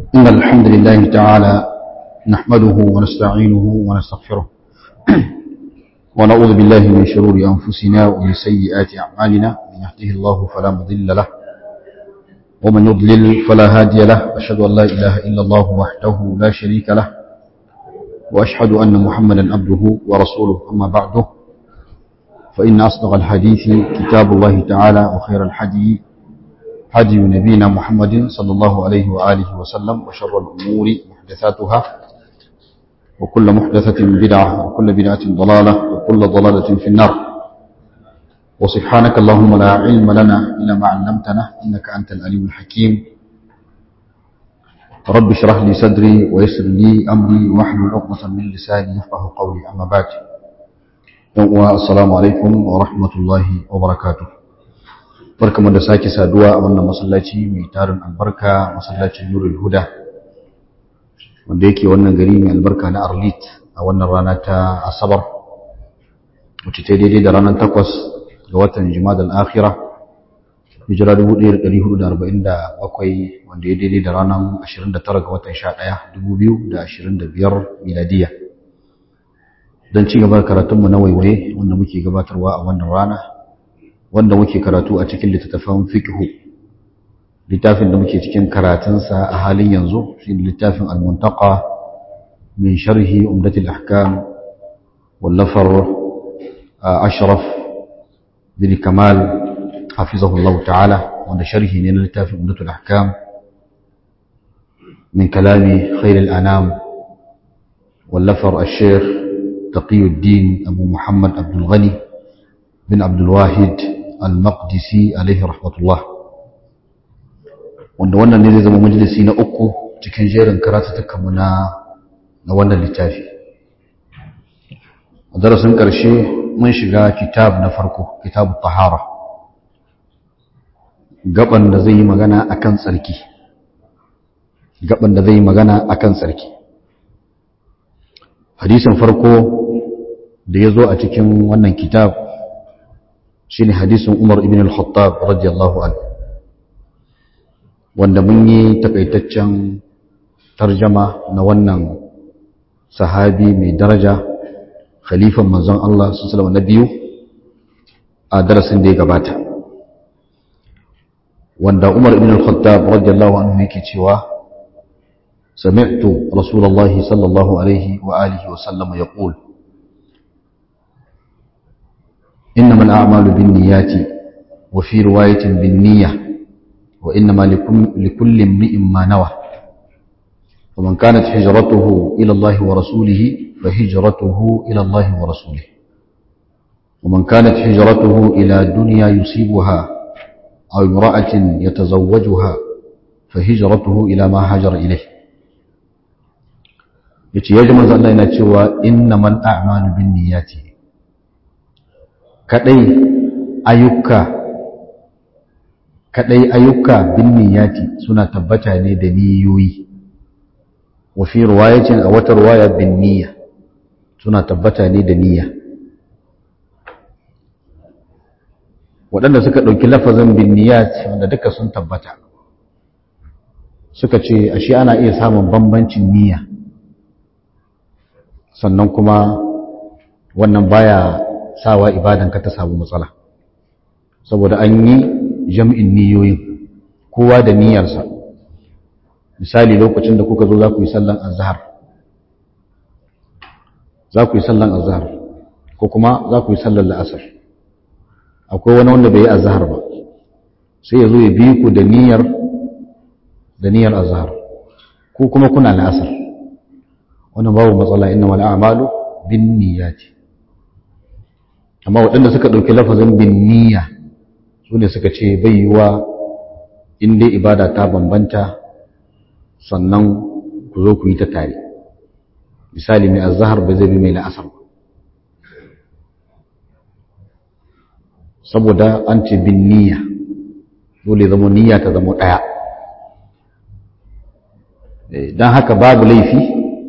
إن الحمد لله تعالى نحمده ونستعينه ونستغفره ونعوذ بالله من شرور أنفسنا ومن سيئات أعمالنا من يهده الله فلا مضل له ومن يضلل فلا هادي له أشهد أن لا إله إلا الله وحده لا شريك له وأشهد أن محمدا عبده ورسوله أما بعده فإن أصدق الحديث كتاب الله تعالى وخير الحديث هدي نبينا محمد صلى الله عليه وآله وسلم وشر الأمور محدثاتها وكل محدثة بدعة وكل بدعة ضلالة وكل ضلالة في النار وسبحانك اللهم لا علم لنا إلا ما علمتنا إنك أنت الأليم الحكيم رب اشرح لي صدري ويسر لي أمري واحلل عقدة من لساني يفقه قولي أما بعد السلام عليكم ورحمة الله وبركاته barkamu da sake saduwa a wannan masallaci mai tarin albarka masallacin nurul huda wanda yake wannan gari mai albarka na arlit a wannan rana ta asabar wacce ta daidai da ranar takwas ga watan jima'ad al-akhira hijira 1447 wanda ya daidai da ranar 29 ga watan 11 2025 miladiya don ci gaba karatunmu na waiwaye wanda muke gabatarwa a wannan rana wanda muke karatu a cikin littattafan fiqhu littafin da muke cikin karatunsa a halin yanzu shi littafin al-muntaqa min sharhi umdatul ahkam wallafar ashraf bin kamal hafizahullah ta'ala wanda sharhi ne na littafin umdatul ahkam min kalami khair al-anam wallafar al-sheikh taqiyuddin abu muhammad abdul ghani bin abdul wahid al-maqdisi alaihi rahmatullah wanda wannan ne zai zama majalisi na uku cikin jerin karatattakanmu na na wannan littafi a darasin ƙarshe mun shiga kitab na farko kitabu tahara gaban da zai yi magana akan tsarki gaban da zai yi magana akan tsarki hadisin farko da ya zo a cikin wannan kitab shine hadisin Umar ibn al-Khattab radiyallahu anhu wanda mun yi takaitaccen tarjama na wannan sahabi mai daraja khalifan manzon Allah sallallahu na biyu a darasin da ya gabata wanda Umar ibn al-Khattab radiyallahu anhu yake cewa سمعت رسول الله صلى الله عليه وآله وسلم يقول إنما الأعمال بالنيات وفي رواية بالنية وإنما لكل امرئ ما نوى ومن كانت هجرته إلى الله ورسوله فهجرته إلى الله ورسوله ومن كانت هجرته إلى دنيا يصيبها أو امرأة يتزوجها فهجرته إلى ما هاجر إليه يتي يجمع الله إنه إنما الأعمال بالنيات kadai ayyuka kadai ayyuka bin niyyati suna tabbata ne da niyoyi wa fi riwayatin a wata riwaya bin niyya suna tabbata ne da niyya waɗanda suka ɗauki lafazin bin niyyat wanda duka sun tabbata suka ce ashe ana iya samun bambancin niyya sannan kuma wannan baya sawa ibadanka ta samu matsala saboda an yi jam'in niyoyin kowa da niyyarsa misali lokacin da kuka zo za ku yi sallan azhar za ku yi sallan azhar ko kuma za ku yi sallan la'asar akwai wani wanda bai yi azhar ba sai ya zo ya bi ku da niyyar da niyyar azhar ko kuma kuna la'asar wannan babu matsala inna wal a'malu bin niyyati amma waɗanda suka ɗauki lafazin bin niyya su ne suka ce bai yiwa in dai ibada ta bambanta sannan ku zo ku yi ta tare misali mai azahar ba zai bi mai la'asar ba saboda an ce bin niyya dole zama niyya ta zama ɗaya don haka babu laifi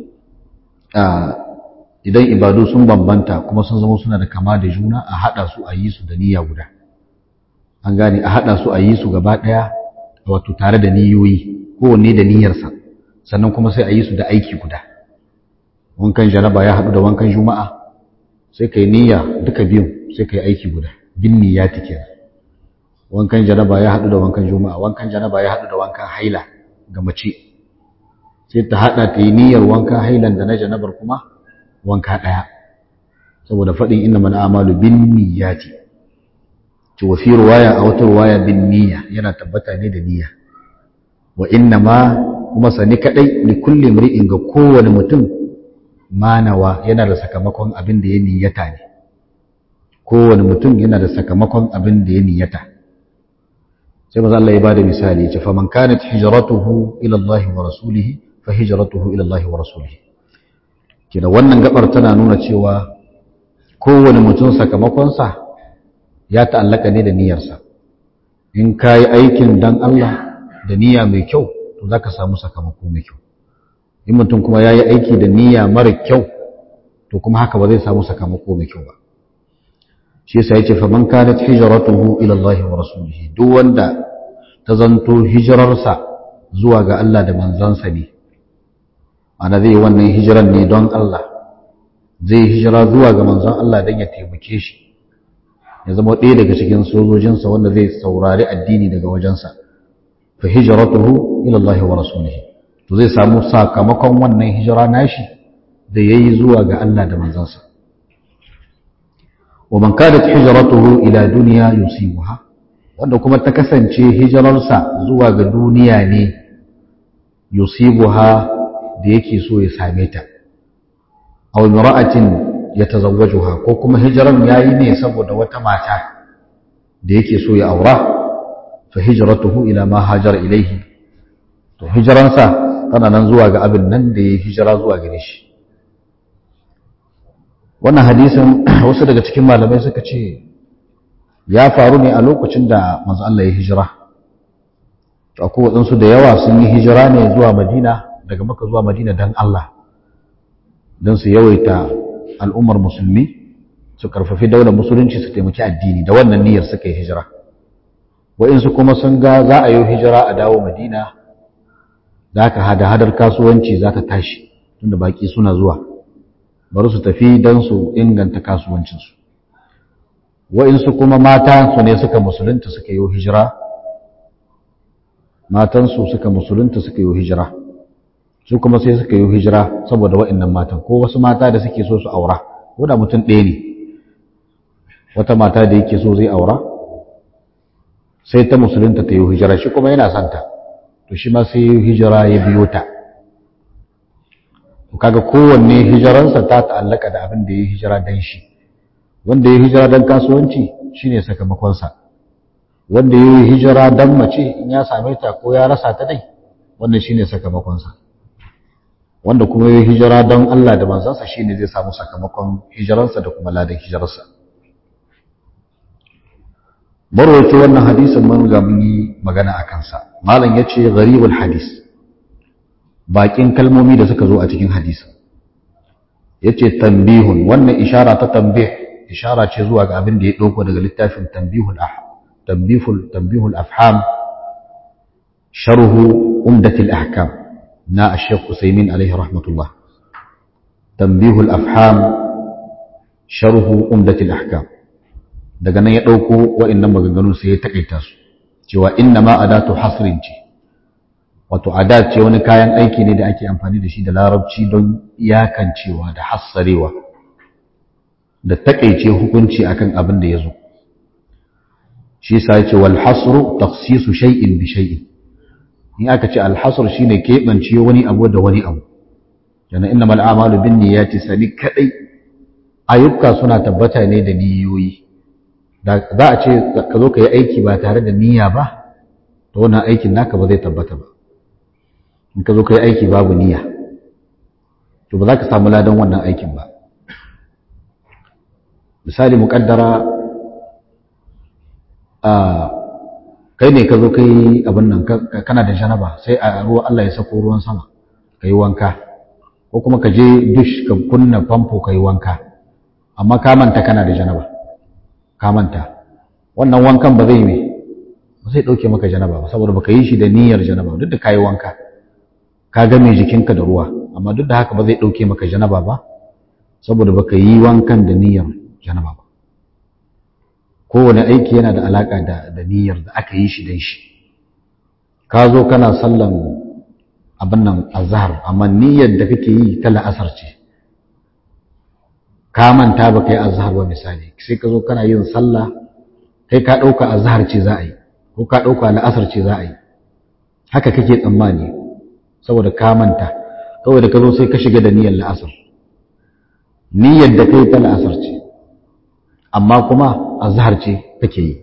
idan ibadu sun bambanta kuma sun zama suna da kama da juna a haɗa su a yi su da niyya guda an gane a haɗa su a yi su gaba ɗaya wato tare da niyoyi kowanne da niyyarsa sannan kuma sai a yi su da aiki guda wankan janaba ya haɗu da wankan juma'a sai ka yi niyya duka biyun sai ka yi aiki guda bin niyyati kenan wankan janaba ya haɗu da wankan juma'a wankan janaba ya haɗu da wankan haila ga mace sai ta haɗa ta yi niyyar wankan hailan da na janabar kuma wanka ɗaya saboda faɗin inna man amalu bin niyyati ci wa fi ruwaya a wata ruwaya bin niyya yana tabbata ne da niyya wa inna ma kuma sani kadai li kulli mri'in ga kowane mutum manawa yana da sakamakon abin da ya niyyata ne kowane mutum yana da sakamakon abin da ya niyyata sai maza Allah ya bada misali ya ce faman kanat hijratuhu ila Allah wa rasulih fa hijratuhu ila Allah wa rasulih kina wannan gabar tana nuna cewa kowane mutum sakamakonsa ya ta'allaka ne da niyyarsa in ka yi aikin dan Allah da niyya mai kyau to za ka samu sakamako mai kyau in mutum kuma ya yi aiki da niyya mara kyau to kuma haka ba zai samu sakamako mai kyau ba shi yasa yace fa man kanat hijratuhu ila Allah wa rasulihi duk wanda ta zanto hijirarsa zuwa ga Allah da manzansa ne ana zai wannan hijiran ne don Allah zai hijira zuwa ga manzon Allah don ya taimake shi ya zama ɗaya daga cikin sojojinsa wanda zai saurari addini daga wajensa fa hijratuhu ila Allah wa rasulihi to zai samu sakamakon wannan hijira nashi da yayi zuwa ga Allah da manzansa wa man kanat hijratuhu ila dunya yusibuha wanda kuma ta kasance hijirarsa zuwa ga duniya ne yusibuha da yake so ya same ta aw imra'atin yatazawwajuha ko kuma hijiran yayi ne saboda wata mata da yake so ya aura fa hijratuhu ila ma hajar ilaihi to hijiransa tana nan zuwa ga abin nan da ya hijira zuwa gare shi wannan hadisin wasu daga cikin malamai suka ce ya faru ne a lokacin da manzo Allah ya hijira to akwai waɗansu da yawa sun yi hijira ne zuwa Madina daga Makka zuwa Madina dan Allah don su yawaita al'ummar musulmi su karfafi daular musulunci su taimaki addini da wannan niyyar suka yi hijira wa'insu kuma sun ga za a yi hijira a dawo Madina da ka hada hadar kasuwanci za ta tashi tunda baki suna zuwa bari su tafi don su inganta kasuwancinsu wa'insu kuma mata su ne suka musulunta suka yi hijira matansu suka musulunta suka yi hijira su kuma sai suka yi hijira saboda wa'innan matan ko wasu mata da suke so su aura ko da mutum ɗaya ne wata mata da yake so zai aura sai ta musulunta ta yi hijira shi kuma yana santa to shi ma sai yi hijira ya biyo ta kaga kowanne hijiransa ta ta'allaka da abin da ya yi hijira dan shi wanda ya yi hijira dan kasuwanci shine sakamakonsa wanda ya yi hijira dan mace in ya same ta ko ya rasa ta dai wannan shine sakamakonsa wanda kuma ya yi hijira don Allah da manzansa shine zai samu sakamakon hijiransa da kuma ladan hijirarsa marwaci wannan hadisin mun ga mun yi magana a kansa malam ya ce gharibul hadis bakin kalmomi da suka zo a cikin hadisin ya ce tambihun wannan ishara ta tambih ishara ce zuwa ga abin da ya ɗauko daga littafin tambihul tambihul tambihul afham sharhu umdatil ahkam na Sheikh Usaimin alaihi rahmatullah tambihul afham sharhu umdatil ahkam daga nan ya dauko wa'annan maganganun sai ya takaita su cewa inna ma adatu hasrin ce wato adat ce wani kayan aiki ne da ake amfani da shi da larabci don iyakancewa da hassarewa da takaice hukunci akan abin da ya zo shi yasa ya ce wal hasru takhsisu shay'in bi shay'in in aka ce alhasar shine keɓance wani abu da wani abu yana inna mal amalu bin niyyati sani kadai ayyuka suna tabbata ne da niyoyi da za a ce ka zo ka yi aiki ba tare da niyya ba to wannan aikin naka ba zai tabbata ba in ka zo ka yi aiki babu niyya to ba za ka samu ladan wannan aikin ba misali muƙaddara a kai ne ka zo kai abin nan kana da janaba sai a ruwa Allah ya sako ruwan sama ka yi wanka ko kuma ka je dush ka kunna famfo ka yi wanka amma ka manta kana da janaba ka manta wannan wankan ba zai me ba zai dauke maka janaba ba saboda baka yi shi da niyyar janaba duk da ka yi wanka ka game jikinka da ruwa amma duk da haka ba zai ɗauke maka janaba ba saboda baka yi wankan da niyyar janaba ba kowane aiki yana da alaƙa da niyyar da aka yi shi don shi ka zo kana sallan abin nan azhar amma niyyar da kake yi ta la'asar ce ka manta ba ka yi azhar ba misali sai ka zo kana yin sallah kai ka ɗauka azhar ce za a yi ko ka ɗauka la'asar ce za a yi haka kake tsammani saboda ka manta kawai da ka zo sai ka shiga da niyyar la'asar niyyar da kai ta la'asar ce amma kuma azhar ce kake yi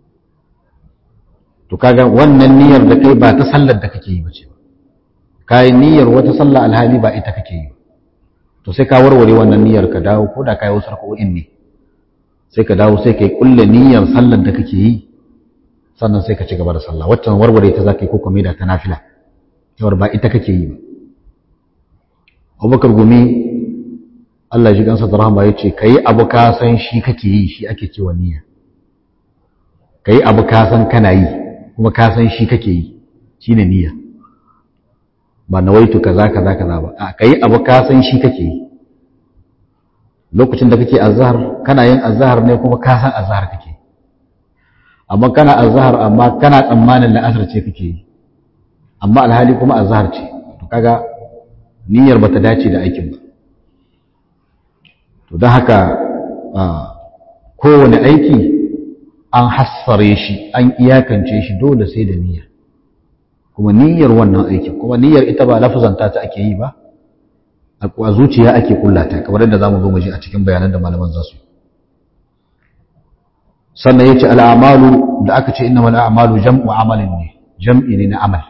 to kaga wannan niyyar da kai ba ta sallar da kake yi bace ka yi niyyar wata sallah alhali ba ita kake yi to sai ka warware wannan niyyar ka dawo ko da ka yi wasu raka'o'in ne sai ka dawo sai ka yi kulle niyyar sallar da kake yi sannan sai ka ci gaba da sallah waccan warware ta zaka yi ko kuma da ta nafila cewar ba ita kake yi ba Abubakar Gumi Allah ji gansa da rahama ya ce kai abu ka san shi kake yi shi ake cewa niyya kai abu ka san kana yi kuma ka san shi kake yi shine niyya ba nawaitu kaza kaza kaza ba a kai abu ka san shi kake yi lokacin da kake azhar kana yin azhar ne kuma ka san azhar kake amma kana azhar amma kana tsammanin la'asar ce kake yi amma alhali kuma azhar ce to kaga niyyar bata dace da aikin ba to don haka kowane aiki an hassare shi an iyakance shi dole sai da niyya kuma niyyar wannan aikin kuma niyyar ita ba lafazanta ta ake yi ba a zuciya ake kullata kamar yadda zamu zo mu ji a cikin bayanan da malaman za su sannan yace al'amalu da aka ce innamal a'malu jam'u amalin ne jam'i ne na amal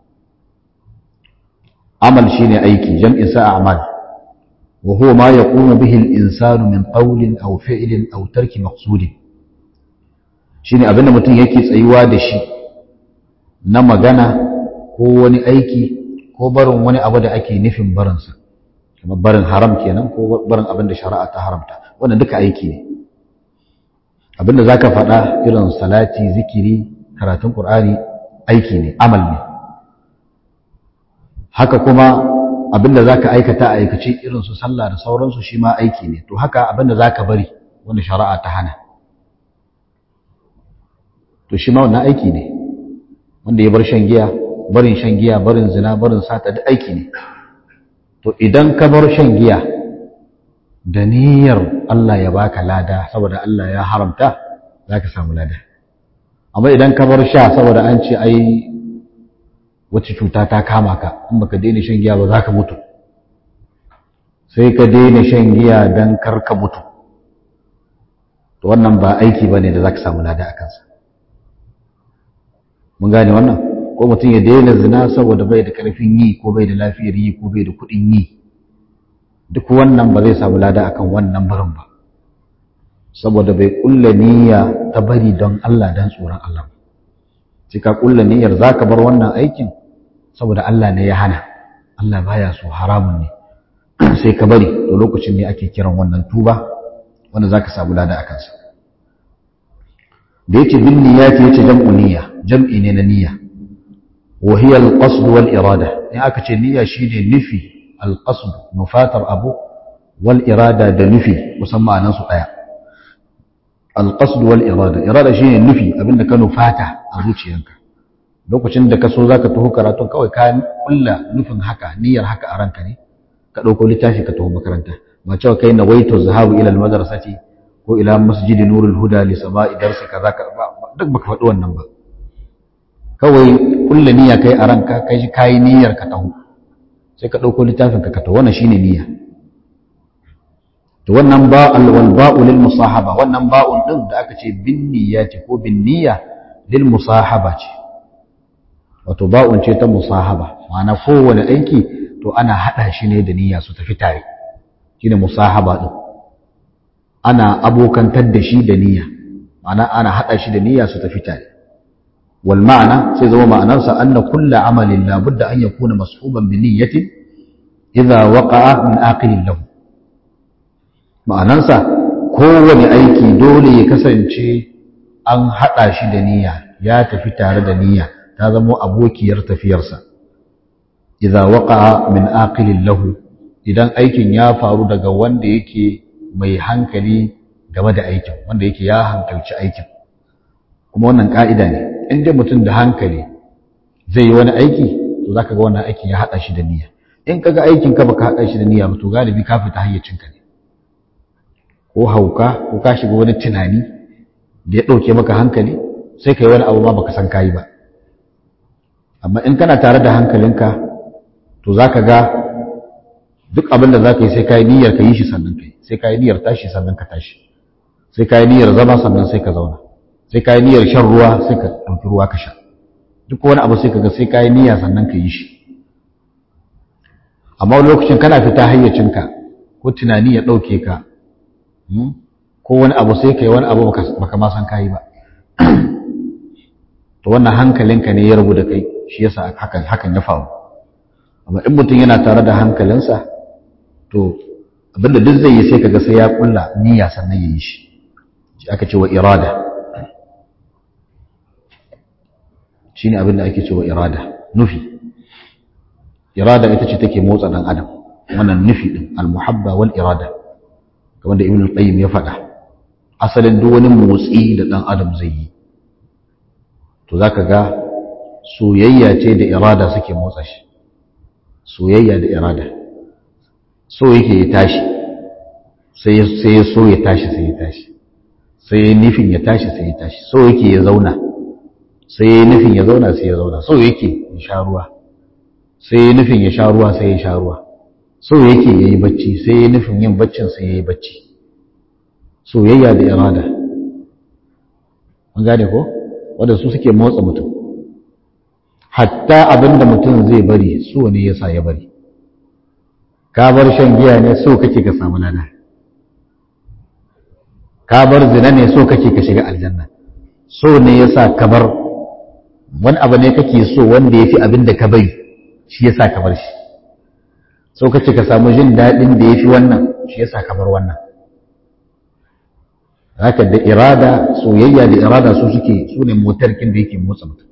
amal shine aiki jam'in sa a'mal wa huwa ma yaqumu bihi al-insanu min qawlin aw fi'lin aw tarki maqsudin shine abinda mutum yake tsayuwa da shi na magana ko wani aiki ko barin wani abu da ake nufin barinsa kamar barin haram kenan ko barin abin da shari'a ta haramta wannan duka aiki ne abinda zaka faɗa irin salati zikiri karatun qur'ani aiki ne amal ne haka kuma abinda zaka aikata a aikace irin su sallah da sauransu shi ma aiki ne to haka abinda zaka bari wanda shari'a ta hana to shi ma wannan aiki ne wanda ya bar shan giya barin shan giya barin zina barin sata duk aiki ne to idan ka bar shan giya da niyyar Allah ya baka lada saboda Allah ya haramta zaka samu lada amma idan ka bar sha saboda an ce ai wacce cuta ta kama ka in baka daina shan giya ba za ka mutu sai ka daina shan giya don kar ka mutu to wannan ba aiki ba ne da za ka samu lada a kansa mun gane wannan ko mutum ya daina zina saboda bai da karfin yi ko bai da lafiyar yi ko bai da kuɗin yi duk wannan ba zai samu lada akan wannan barin ba saboda bai kulla niyya ta bari don Allah don tsoron Allah sai ka kulla niyyar zaka bar wannan aikin saboda Allah ne ya hana Allah baya so haramun ne sai ka bari to lokacin ne ake kiran wannan tuba wanda zaka samu lada akan sa da yace bin niyyati yace jam'u niyya jam'i ne na niyya wa hiya al-qasd wal irada in aka ce niyya shine nufi al-qasd nufatar abu wal irada da nufi musamman anan su daya al-qasd wal irada irada shine nufi abinda ka nufata a zuciyanka lokacin da ka so zaka taho karatun kawai ka kulla nufin haka niyyar haka a ranka ne ka dauko littafi ka taho makaranta ba cewa kai nawaitu zahabu ila al-madrasati ko ila masjid nurul huda li sama'i darsi kaza ka duk baka faɗi wannan ba kawai kulla niyya kai a ranka kai shi kai niyyar ka taho sai ka dauko littafin ka ka taho wannan shine niyya to wannan ba'al wal ba'u lil musahaba wannan ba'un din da aka ce bin niyyati ko bin niyya lil musahaba ce wato ba'un ce ta musahaba ma'ana kowane aiki to ana hada shi ne da niyya su tafi tare shine musahaba din ana abokantar da shi da niyya ma'ana ana hada shi da niyya su tafi tare wal ma'ana sai zama ma'anarsa anna kullu amalin la budda an yakuna mashuban bi niyyatin idza waqa'a min aqilin lahu ma'anarsa kowane aiki dole ya kasance an hada shi da niyya ya tafi tare da niyya ta zama abokiyar tafiyarsa idza waqa'a min aqilin lahu idan aikin ya faru daga wanda yake mai hankali game da aikin wanda yake ya hankalci aikin kuma wannan ka'ida ne in dai mutum da hankali zai yi wani aiki to zaka ga wannan aikin ya hada shi da niyya in kaga aikin ka baka hada shi da niyya ba to galibi ka fita hayyacin ka ne ko hauka ko ka shiga wani tunani da ya dauke maka hankali sai kai wani abu ma baka san kai ba amma in kana tare da hankalinka to zaka ga duk abin da zaka yi sai kai niyyar ka yi shi sannan kai sai kai niyyar tashi sannan ka tashi sai kai niyyar zama sannan sai ka zauna sai kai niyyar shan ruwa sai ka dauki ruwa ka sha duk wani abu sai kaga sai kai niyya sannan ka yi shi amma lokacin kana fita hayyacinka ko tunani ya dauke ka ko wani abu sai kai wani abu baka ma san kai ba to wannan hankalinka ne ya rubu da kai shi yasa hakan hakan ya faru amma in mutum yana tare da hankalinsa to abinda duk zai yi sai kaga sai ya kulla niyya sannan ya yi shi shi aka ce wa irada shine abinda ake ce wa irada nufi irada ita ce take motsa dan adam wannan nufi din almuhabba wal irada kamar da ibn al-qayyim ya faɗa asalin duk wani motsi da dan adam zai yi to zaka ga soyayya ce da irada suke motsa shi soyayya da irada so yake ya tashi sai ya so ya tashi sai ya tashi sai ya nufin ya tashi sai ya tashi so yake ya zauna sai ya nufin ya zauna sai ya zauna so yake ya sha ruwa sai ya nufin ya sha ruwa sai ya sha ruwa so yake ya yi bacci sai ya nufin yin baccin sai ya yi bacci soyayya da irada an gane ko wanda su suke motsa mutum hatta abinda mutum zai bari so ne yasa ya bari ka bar shan giya ne so kake ka samu lada ka bar zina ne so kake ka shiga aljanna so ne yasa ka bar wani abu ne kake so wanda yafi abin da ka bari shi yasa ka bar shi so kace ka samu jin daɗin da yafi wannan shi yasa ka bar wannan haka da irada soyayya da irada su suke su ne motarkin da yake motsa mutum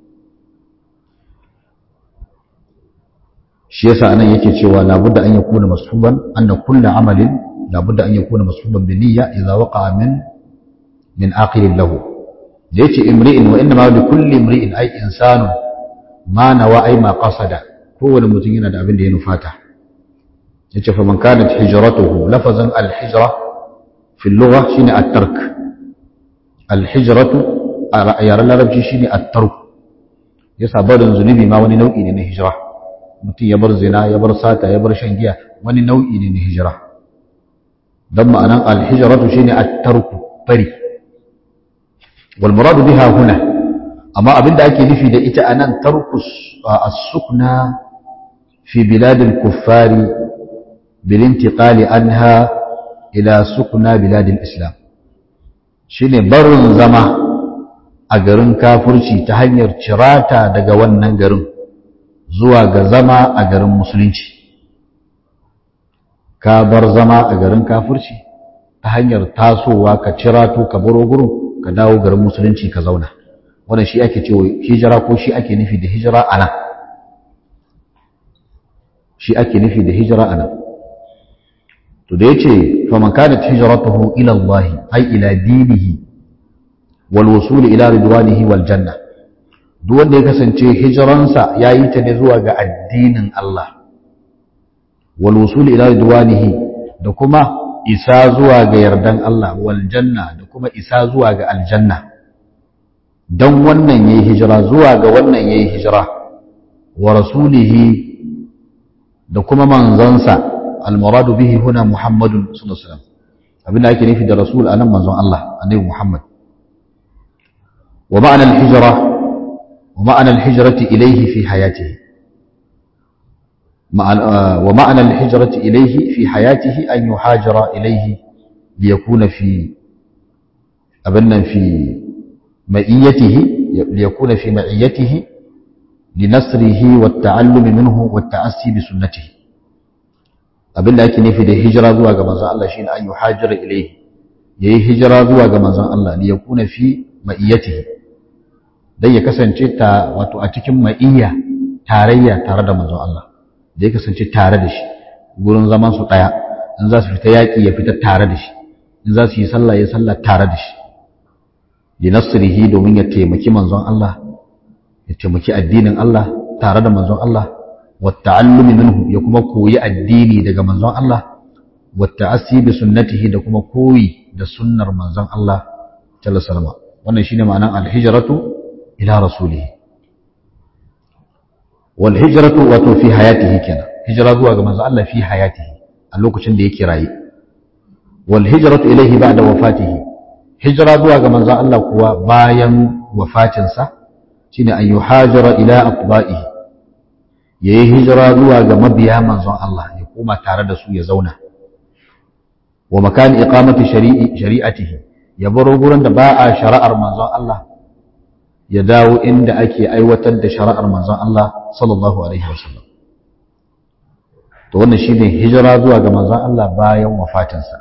shi yasa anan yake cewa labudda an yakuna masfuban anna kullu amalin labudda an yakuna masfuban bi niyya idza waqa'a min min aqilin lahu da yace imri'in wa inma li kulli imri'in ay insanu ma nawa ay ma qasada kowane mutum yana da abin da ya nufata yace fa man kanat hijratuhu lafazan al hijra fi al-lugha shine at-tark al hijratu a yaran larabci shine at-tark yasa barin zunubi ma wani nau'i ne na hijra mutum ya bar zina ya bar sata ya bar shan giya wani nau'i ne na hijira don ma'anan alhijiratu shine at-tarku bari wal muradu biha huna amma abinda ake nufi da ita anan tarku as-sukna fi bilad al-kuffari bil intiqali anha ila sukna bilad al-islam shine barin zama a garin kafirci ta hanyar cirata daga wannan garin zuwa ga zama a garin musulunci ka bar zama a garin kafirci ta hanyar tasowa ka cirato ka baro gurin ka dawo garin musulunci ka zauna wannan shi ake cewa hijira ko shi ake nufi da hijira ana shi ake nufi da hijira ana to da yace fa man kanat hijratuhu ila Allah ay ila dinihi wal wusul ila ridwanihi wal janna duk wanda ya kasance hijiransa ya yi ta ne zuwa ga addinin Allah wal wusul ila ridwanihi da kuma isa zuwa ga yardan Allah wal janna da kuma isa zuwa ga aljanna dan wannan yayi hijira zuwa ga wannan yayi hijira wa rasulihi da kuma manzansa al muradu bihi huna muhammadun sallallahu alaihi wasallam abinda ake nufi da rasul anan manzon Allah annabi muhammad wa ma'ana al hijra ومعنى الهجرة إليه في حياته ومعنى الهجرة إليه في حياته أن يهاجر إليه ليكون في أبنا في مئيته ليكون في معيته لنصره والتعلم منه والتأسي بسنته abin da ake nufi da hijira zuwa ga manzon Allah shine an yuhajira ilayhi yayi hijira zuwa ga manzon Allah li yakuna fi ma'iyatihi dan ya kasance ta wato a cikin ma'iyya tarayya tare da manzon Allah da ya kasance tare da shi gurin zaman su daya in za su fita yaki ya fita tare da shi in za su yi sallah ya sallah tare da shi li nasrihi domin ya taimaki manzon Allah ya taimaki addinin Allah tare da manzon Allah wa ta'allumi minhu ya kuma koyi addini daga manzon Allah wa ta'assi bi sunnatihi da kuma koyi da sunnar manzon Allah sallallahu alaihi wasallam wannan shine ma'anar al-hijratu ila rasulihi wal hijratu wato fi hayatihi kenan hijra zuwa ga manzon Allah fi hayatihi a lokacin da yake raye wal hijratu ilayhi ba'da wafatihi hijra zuwa ga manzon Allah kuwa bayan wafatinsa shine an yuhajira ila atba'ihi yayi hijira zuwa ga mabiya manzon Allah ya koma tare da su ya zauna wa makan iqamati shari'i shari'atihi ya baro gurin da ba a shari'ar manzon Allah ya dawo inda ake aiwatar da shari'ar manzon Allah sallallahu alaihi wasallam to wannan shine hijira zuwa ga manzon Allah bayan wafatinsa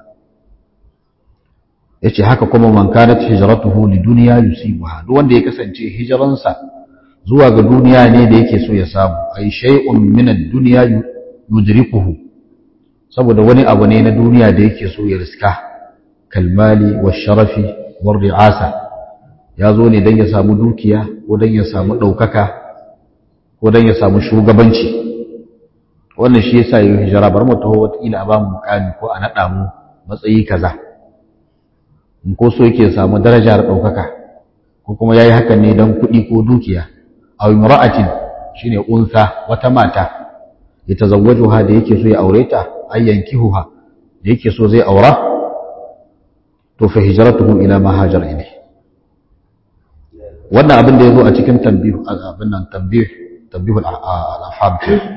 yace haka kuma man kanat hijratuhu lidunya yusibuha duk wanda ya kasance hijiransa zuwa ga duniya ne da yake so ya samu ai shay'un min ad-dunya yudrikuhu saboda wani abu ne na duniya da yake so ya riska kalmali wa sharafi wa ri'asa ya zo ne don ya samu dukiya ko don ya samu ɗaukaka ko don ya samu shugabanci wannan shi yasa yi hijira bar mu taho wataƙila a ba mu mukami ko a naɗa mu matsayi kaza in ko so yake samu darajar ɗaukaka ko kuma ya yi hakan ne don kuɗi ko dukiya a imra'atin shine unsa wata mata ya tazawwajuha da yake so ya aure ta ayyankihuha da yake so zai aura to fa hijratuhu ila ma hajar ilayhi wannan abin da ya zo a cikin tambih abin nan tambih tambih al-afham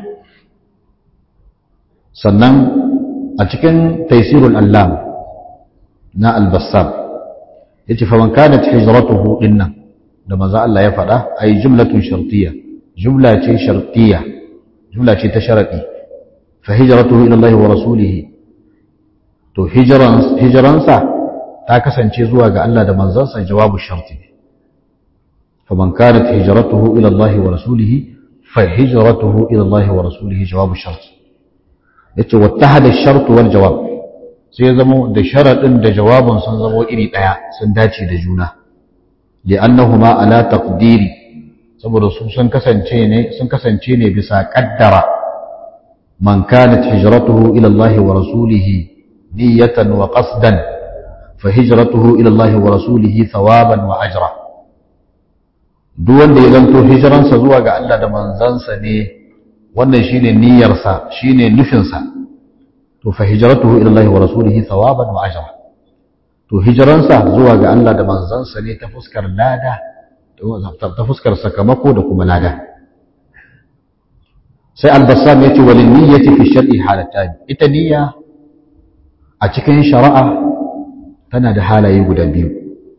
sannan a cikin taysirul allam na al-bassam yace fa man kanat hijratuhu dinnan da manzo Allah ya faɗa ay jumlatun shartiyya jumla ce shartiyya jumla ce ta sharadi fa hijratuhu ila Allah wa rasulih to hijran hijransa ta kasance zuwa ga Allah da manzansa jawabu sharti فمن كانت هجرته إلى الله ورسوله فهجرته إلى الله ورسوله جواب الشرط yace wattahada ash-shart wal jawab sai zamo da sharadin da jawabin sun zamo iri daya sun dace da juna li'annahuma ala taqdiri saboda su sun kasance ne sun kasance ne bisa kaddara man kanat hijratuhu ila Allah wa rasulihi niyatan wa qasdan fa hijratuhu ila Allah wa rasulihi thawaban wa ajra duk wanda ya zanto hijiransa zuwa ga Allah da manzansa ne wannan shine niyyarsa shine nufinsa to fa hijratuhu ila Allah wa rasulihi thawaban wa ajra to hijiransa zuwa ga Allah da manzansa ne ta fuskar lada ta fuskar sakamako da kuma lada sai al-bassam yace walin niyyati fi shar'i halatan ita niyya a cikin shari'a tana da halaye guda biyu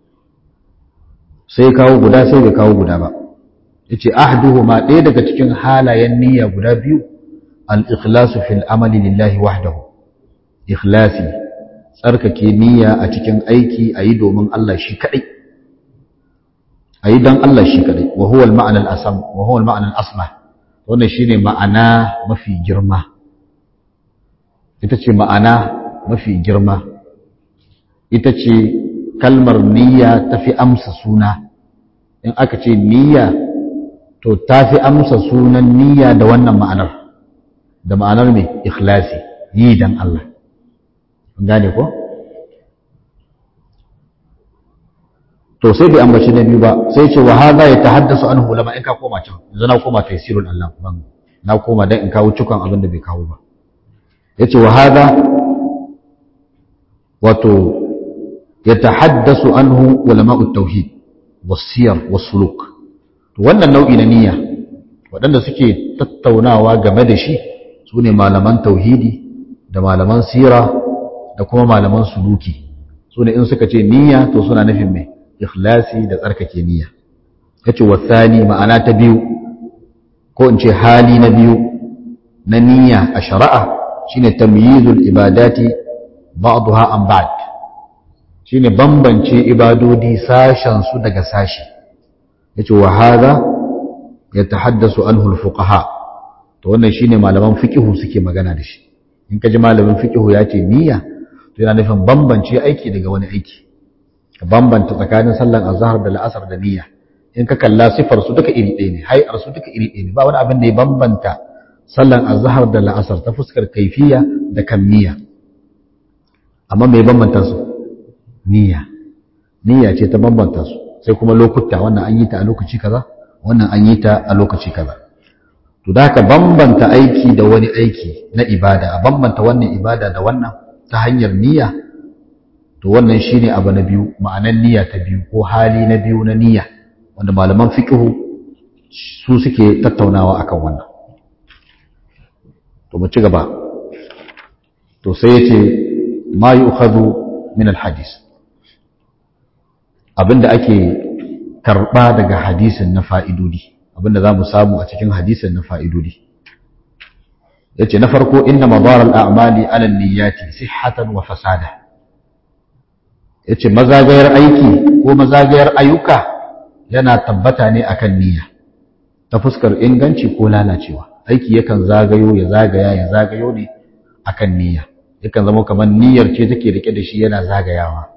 sai kawo guda sai bai kawo guda ba yace ahduhuma ɗaya daga cikin halayen niyya guda biyu al-ikhlasu fil amali lillahi wahdahu ikhlasi tsarkake niyya a cikin aiki ayi domin Allah shi kadai ayi dan Allah shi kadai wa huwa al-ma'na al-asam wa huwa al-ma'na al-asma wannan shine ma'ana mafi girma ita ce ma'ana mafi girma ita ce kalmar niyya tafi amsa suna in aka ce niyya to tafi amsa sunan niyya da wannan ma'anar da ma'anar mai ikhlasi yi dan Allah gane ko to sai bai ambaci na biyu ba sai ce wa hadha yatahaddasu anhu lama in ka koma can yanzu na koma tafsirul Allah ban na koma dan in kawo cikon abin da bai kawo ba yace wa hadha wato yatahaddasu anhu ulama'ut tauhid was-siyar was-suluk to wannan nau'i na niyya waɗanda suke tattaunawa game da shi sune malaman tauhidi da malaman sira da kuma malaman suluki sune in suka ce niyya to suna nufin mai ikhlasi da tsarkake niyya yace wasani ma'ana ta biyu ko in ce hali na biyu na niyya a shari'a shine tamyizul ibadati ba'daha an ba'd shine bambance ibadodi sashen su daga sashi yace wa hadha yatahaddasu anhu al-fuqaha to wannan shine malaman fiqhu suke magana da shi in ka ji malamin fiqhu ya ce niyya to yana nufin bambance aiki daga wani aiki ka bambanta tsakanin sallan azhar da la'asar da niyya in ka kalla sifar su duka iri ɗaya ne hay'ar su duka iri ɗaya ne ba wani abin da ya bambanta sallan azhar da la'asar ta fuskar kaifiya da kammiya amma me bambanta su niyya niyya ce ta bambanta su sai kuma lokuta wannan an yi ta a lokaci kaza wannan an yi ta a lokaci kaza to da ka bambanta aiki da wani aiki na ibada a bambanta wannan ibada da wannan ta hanyar niyya to wannan shine abu na biyu ma'anan niyya ta biyu ko hali na biyu na niyya wanda malaman fiqhu su suke tattaunawa akan wannan to mu ci gaba to sai yace ma yu'khadhu min al-hadith abinda ake karba daga hadisin na fa'idodi abinda zamu samu a cikin hadisin na fa'idodi yace na farko inna madar al-a'mali ala an-niyyati sihhatan wa fasada yace mazagayar aiki ko mazagayar ayyuka yana tabbata ne akan niyya ta fuskar inganci ko lalacewa aiki yakan zagayo ya zagaya ya zagayo ne akan niyya yakan zama kamar niyyar ce take rike da shi yana zagayawa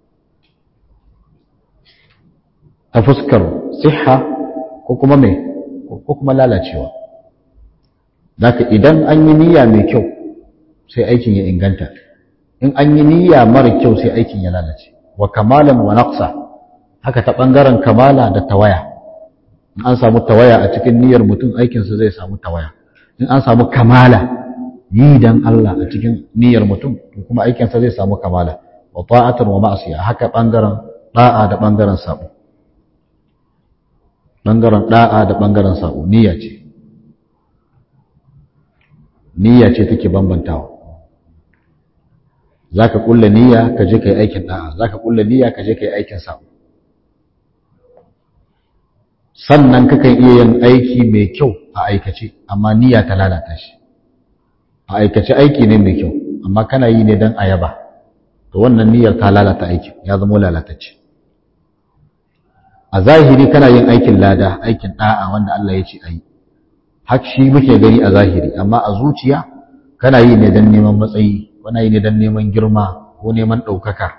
ta fuskar siha ko kuma me ko kuma lalacewa zaka idan an yi niyya mai kyau sai aikin ya inganta in an yi niyya mara kyau sai aikin ya lalace wa kamalan wa naqsa haka ta bangaren kamala da tawaya in an samu tawaya a cikin niyyar mutum aikinsa zai samu tawaya in an samu kamala yi dan Allah a cikin niyyar mutum kuma aikinsa zai samu kamala wa ta'atan wa ma'asiya haka bangaren da'a da bangaren sabo bangaren da'a da bangaren sabo niyya ce niyya ce take bambantawa zaka kulla niyya ka je kai aikin da'a zaka kulla niyya ka je kai aikin sabo sannan kakan iya yin aiki mai kyau a aikace amma niyya ta lalata shi a aikace aiki ne mai kyau amma kana yi ne don ayaba to wannan niyyar ta lalata aikin ya zama lalatacce a zahiri kana yin aikin lada aikin da'a wanda Allah ya ce a yi hak shi muke gani a zahiri amma a zuciya kana yi ne don neman matsayi kana yi ne don neman girma ko neman ɗaukaka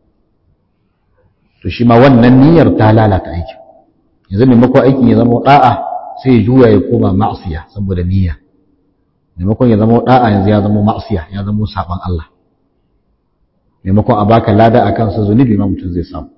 to shi ma wannan niyyar ta lalata aikin yanzu maimakon aikin ya zama da'a sai ya juya ya koma ma'asiya saboda niyya maimakon ya zama da'a yanzu ya zama ma'asiya ya zama saban Allah maimakon a baka lada akan sa zunubi ma mutum zai samu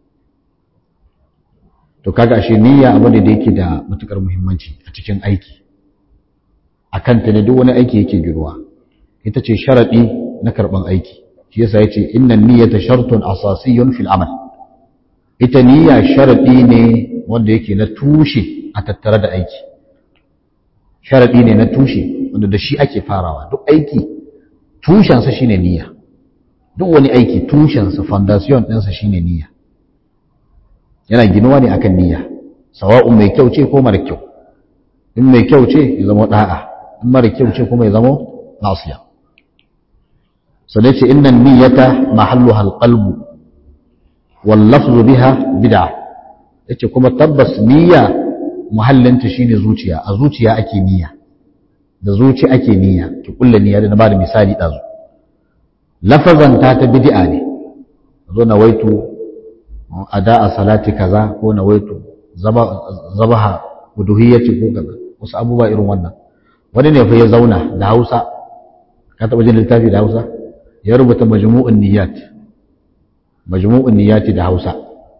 to kaga ashe niyya abu ne da yake da matukar muhimmanci a cikin aiki akan ta ne duk wani aiki yake giruwa ita ce sharadi na karban aiki shi yasa yace innan niyyata shartun asasiyyun fil amal ita niyya sharadi ne wanda yake na tushe a tattare da aiki sharaɗi ne na tushe wanda da shi ake farawa duk aiki tushensa shine niyya duk wani aiki tushensa foundation ɗinsa shine niyya yana ginuwa ne akan niyya sawa'un mai kyau ce ko mara kyau in mai kyau ce ya zama da'a in mara kyau ce kuma ya zama nasiya sannan ce innan niyyata mahalluha alqalbu wal lafzu biha bid'ah yace kuma tabbas niyya muhallinta shine zuciya a zuciya ake niyya da zuci ake niyya ki kulla niyya da na bada misali dazu lafazan ta ta bid'a ne zo na waitu ada'a salati kaza ko na waitu zabaha uduhiyyati ko kaza wasu abubuwa irin wannan wani ne fa ya zauna da Hausa ka taba jin littafi da Hausa ya rubuta majmu'un niyyat majmu'un niyyati da Hausa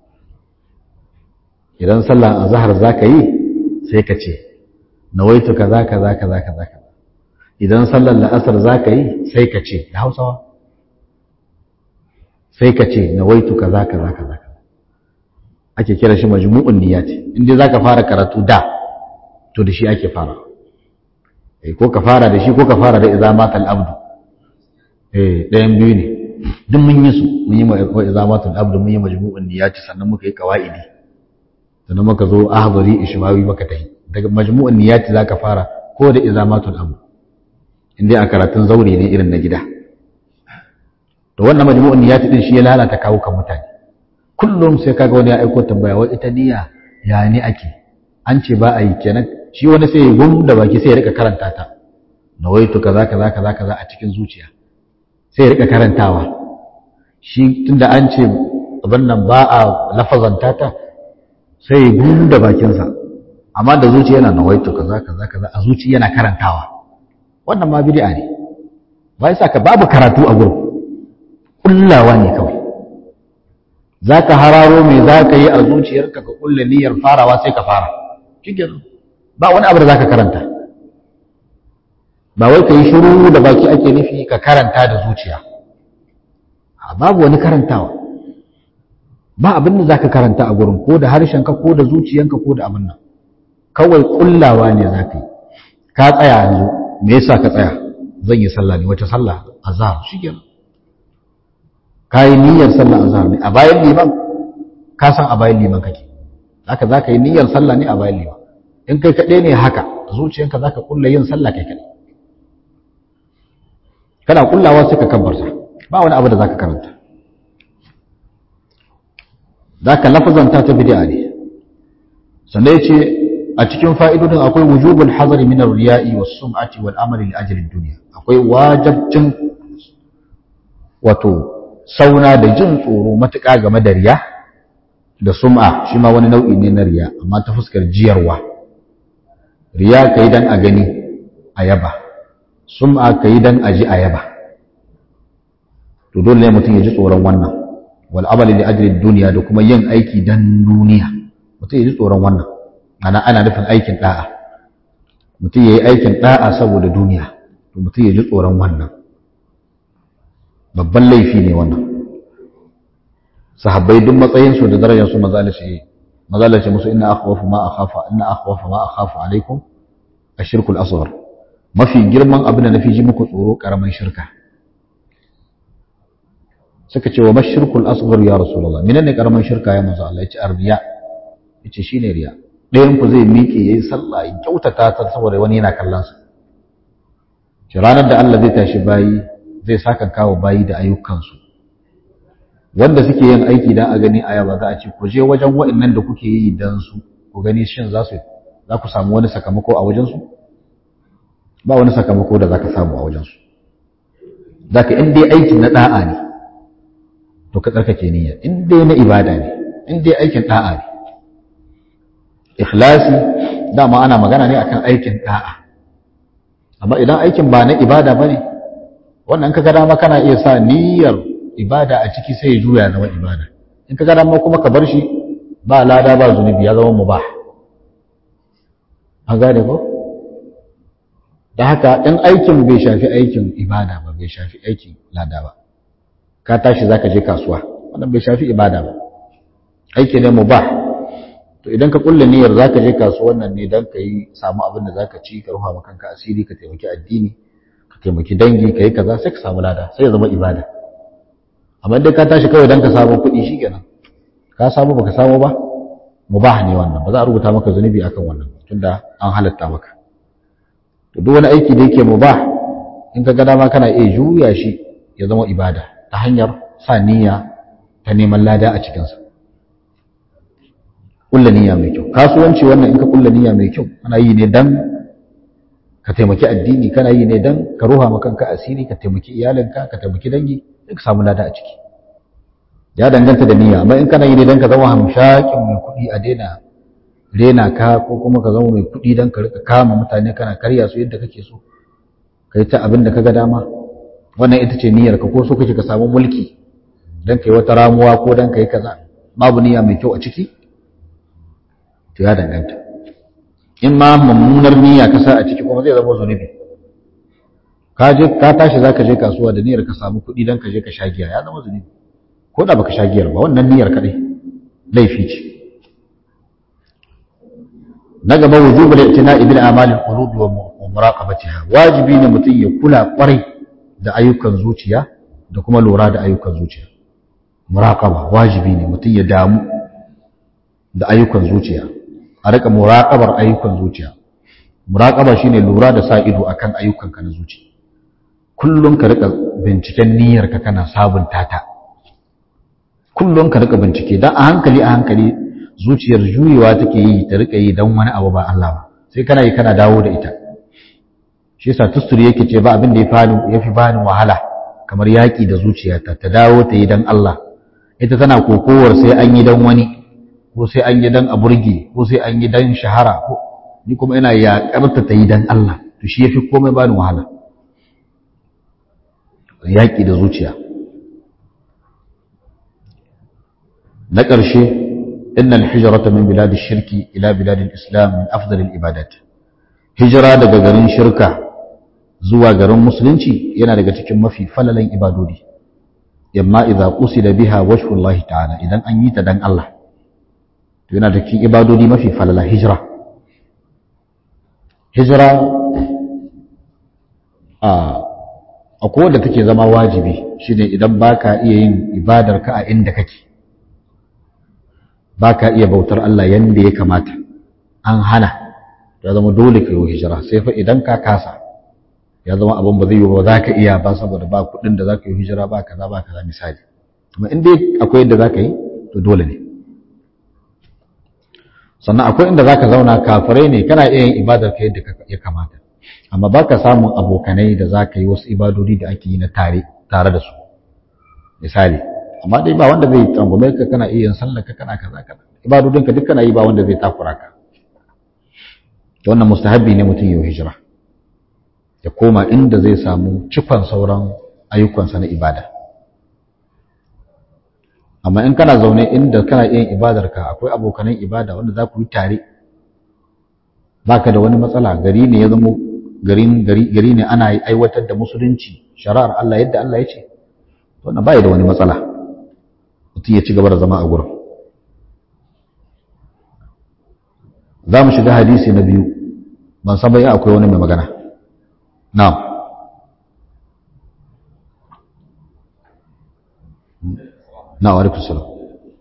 idan sallar azhar zaka yi sai ka ce nawaitu kaza kaza kaza kaza kaza idan sallar la'asar zaka yi sai ka ce da Hausawa sai ka ce nawaitu kaza kaza kaza ake kira shi majmu'un niyyati in dai zaka fara karatu da to da shi ake fara eh ko ka fara da shi ko ka fara da idza matal abdu eh ɗayan biyu ne duk mun yi su mun yi wa idza matal abdu mun yi majmu'un niyyati sannan muka yi qawaidi sannan muka zo ahbari ishmawi maka tahi daga majmu'un niyyati zaka fara ko da izamatul amr indai a karatun zaure ne irin na gida to wannan majmu'un niyyati din shi ya lalata kawo kan mutane kullum sai kaga wani ya aiko tambaya wai ita niyya ya ne ake an ce ba a yi kenan shi wani sai ya gum da baki sai ya rika karanta ta nawaitu kaza kaza kaza kaza a cikin zuciya sai ya rika karantawa shi tunda an ce abin nan ba a lafazanta ta sai ya gum da bakinsa amma da zuciya yana nawaitu kaza kaza kaza a zuciya yana karantawa wannan ma bid'a ne ba yasa ka babu karatu a gurin kullawa ne kawai zaka hararo me zaka yi a zuciyarka ka kulle niyyar farawa sai ka fara shikenan ba wani abu da zaka karanta ba wai ka yi shiru da baki ake nufi ka karanta da zuciya babu wani karantawa ba abin da zaka karanta a gurin ko da harshenka ko da zuciyanka ko da abin nan kawai kullawa ne zaka yi ka tsaya yanzu me yasa ka tsaya zan yi sallah ne wace sallah azhar shikenan kai niyyar sallah azhar ne a bayan liman ka san a bayan liman kake haka zaka yi niyyar sallah ne a bayan liman in kai kaɗai ne haka zuciyanka zaka kulla yin sallah kai kaɗai kana kullawa sai ka kabbarta ba wani abu da zaka karanta zaka lafazanta ta bid'a ne sannan yace a cikin fa'idodin akwai wujubul hazari min ar-riya'i was-sum'ati wal amali li ajli ad-dunya akwai wajibcin wato sauna da jin tsoro matuƙa game da riya da sum'a shi ma wani nau'i ne na riya amma ta fuskar jiyarwa riya kai dan a gani a yaba sum'a kai dan a ji a yaba to dole ne mutum ya ji tsoron wannan wal amali li ajli ad-dunya da kuma yin aiki dan duniya mutum ya ji tsoron wannan ana ana nufin aikin da'a mutum ya yi aikin da'a saboda duniya to mutum ya ji tsoron wannan babban laifi ne wannan sahabbai duk matsayinsu da darajarsu mazalace mazalace musu inna akhwafu ma akhafa inna akhwafa ma akhafu alaikum ashirkul asghar mafi girman abin da nafi ji muku tsoro karaman shirka suka ce wa mashirkul asghar ya rasulullah menene karaman shirka ya manzo Allah ya ce arriya yace shine riya ɗayan ku zai miƙe yayi sallah ya kyautata ta saboda wani yana kallon sa shi ranar da Allah zai tashi bayi zai saka kawo bayi da ayyukansu wanda suke yin aiki dan a gani aya ba za a ce ku je wajen waɗannan da kuke yi dan su ku gani shin za su za ku samu wani sakamako a wajen su ba wani sakamako da za ka samu a wajen su zaka in dai aikin na da'a ne to ka tsarkake niyya in dai na ibada ne in dai aikin da'a ne ikhlasi dama ana magana ne akan aikin da'a amma idan aikin ba na ibada bane wannan kaga dama kana iya sa niyyar ibada a ciki sai ya juya zama ibada in kaga dama kuma ka bar shi ba lada ba zunubi ya zama mubah an gane ko da haka in aikin bai shafi aikin ibada ba bai shafi aikin lada ba ka tashi zaka je kasuwa wannan bai shafi ibada ba aiki ne mubah to idan ka kulle niyyar zaka je kasuwan nan ne dan kai samu abin da zaka ci ka ruha maka kanka asiri ka taimaki addini ka taimaki dangi ka yi kaza sai ka samu lada sai ya zama ibada amma idan ka tashi kawai dan ka samu kuɗi shikenan ka samu baka samu ba mubah ne wannan ba za a rubuta maka zunubi akan wannan tunda an halatta maka to duk wani aiki da yake mubah in ka ga dama kana iya juya shi ya zama ibada ta hanyar sa niyya ta neman lada a cikinsa kulla niyya mai kyau kasuwanci wannan in ka kulla niyya mai kyau ana yi ne dan ka taimaki addini kana yi ne dan ka ruha ma kanka asiri ka taimaki iyalinka ka taimaki dangi sai ka samu lada a ciki ya danganta da niyya amma in kana yi ne dan ka zama hamshakin mai kuɗi a daina rena ka ko kuma ka zama mai kuɗi dan ka rika kama mutane kana karya su yadda kake so kai ta abin da kaga dama wannan ita ce niyyar ka ko so kake ka samu mulki dan kai wata ramuwa ko dan kai kaza babu niyya mai kyau a ciki to ya danganta in ma mummunar niyya ka sa a ciki kuma zai zama zunubi ka je ka tashi zaka je kasuwa da niyyar ka samu kuɗi dan ka je ka sha giya ya zama zunubi ko da baka sha giyar ba wannan niyyar kadai laifi ce na gaba wujubul i'tina'i bil a'malil qulubi wa muraqabatiha wajibi ne mutum ya kula kwarai da ayyukan zuciya da kuma lura da ayyukan zuciya muraqaba wajibi ne mutum ya damu da ayyukan zuciya a rika muraqabar ayyukan zuciya muraqaba shine lura da sa ido akan ayyukanka na zuci kullum ka rika binciken niyyarka kana sabunta ta kullum ka rika bincike dan a hankali a hankali zuciyar juyewa take yi ta rika yi dan wani abu ba Allah ba sai kana yi kana dawo da ita shi yasa tusturi yake ce ba abin da ya fi bani wahala kamar yaƙi da zuciyata ta dawo ta yi don Allah ita tana kokowar sai an yi don wani ko sai an yi don a burge ko sai an yi don shahara ko ni kuma ina yaƙarta ta yi don Allah to shi ya fi komai bani wahala yaƙi da zuciya na ƙarshe inna al-hijrata min bilad shirki ila bilad al-islam min afdal al-ibadat hijira daga garin shirka zuwa garin musulunci yana daga cikin mafi falalan ibadodi yamma idza qusida biha wajhu Allah ta'ala idan an yi ta dan Allah to yana da cikin ibadodi mafi falala hijira hijira a akwai wadda take zama wajibi shine idan baka iya yin ibadar ka a inda kake baka iya bautar Allah yanda ya kamata an hana ya zama dole ka yi hijira sai fa idan ka kasa ya zama abin ba zai yi ba za ka iya ba saboda ba kuɗin da za ka yi hijira ba kaza ba kaza misali amma in dai akwai yadda za ka yi to dole ne sannan akwai inda za ka zauna kafirai ne kana iya yin ibadar ka yadda ya kamata amma ba ka samun abokanai da za ka yi wasu ibadodi da ake yi na tare tare da su misali amma dai ba wanda zai tsangume ka kana iya yin sallar ka kana kaza kaza ibadodin ka duk kana yi ba wanda zai takura ka wannan mustahabbi ne mutum ya hijira ya koma inda zai samu cikon sauran ayyukansa na ibada amma in kana zaune inda kana yin ibadarka akwai abokanan ibada wanda za ku yi tare baka da wani matsala gari ne ya zama garin gari gari ne ana aiwatar da musulunci shari'ar Allah yadda Allah ya ce wannan bai da wani matsala mutum ya ci gaba da zama a gurin za mu shiga hadisi na biyu ban san bai akwai wani mai magana na'am na'am wa alaikum salam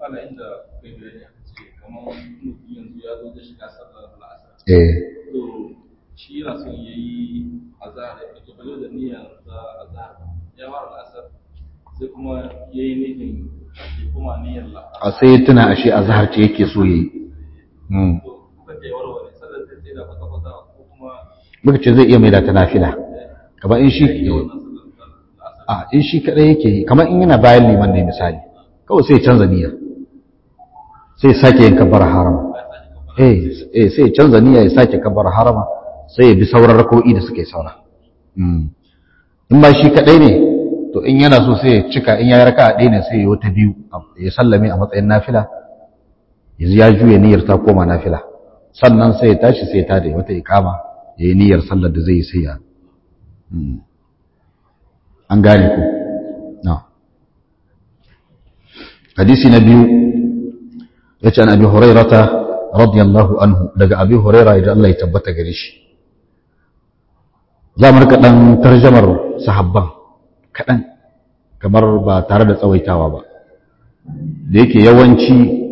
eh shi yana son ya yi azahar ya ke balo da niyyar za azahar ya fara al'asar sai kuma ya yi nufin ya kuma niyyar la'asar a sai tuna ashe azhar ce yake so yayi mm to kuka ce warware sallar sai sai da kwata kwata ko kuma muka ce zai iya mai da ta nafila kamar in shi wannan sallar la'asar a in shi kadai yake yi kamar in yana bayan liman ne misali kawai sai ya canza niyya sai ya sake yin kabbar harama eh eh sai ya canza niyya ya sake kabbar harama sai ya bi sauran rako'i da suke saura mm in ba shi kadai ne to in yana so sai ya cika in ya raka ɗaya ne sai ya yi wata biyu ya sallame a matsayin nafila yanzu ya juya niyyar ta koma nafila sannan sai ya tashi sai ya tada wata ikama ya yi niyyar sallar da zai yi sai ya mm. an gane ku na hadisi na biyu ya ce an abi hurairata radiyallahu anhu daga abi huraira idan Allah ya tabbata gare shi za mu rika ɗan tarjamar sahabban kaɗan kamar ba tare da tsawaitawa ba da yake yawanci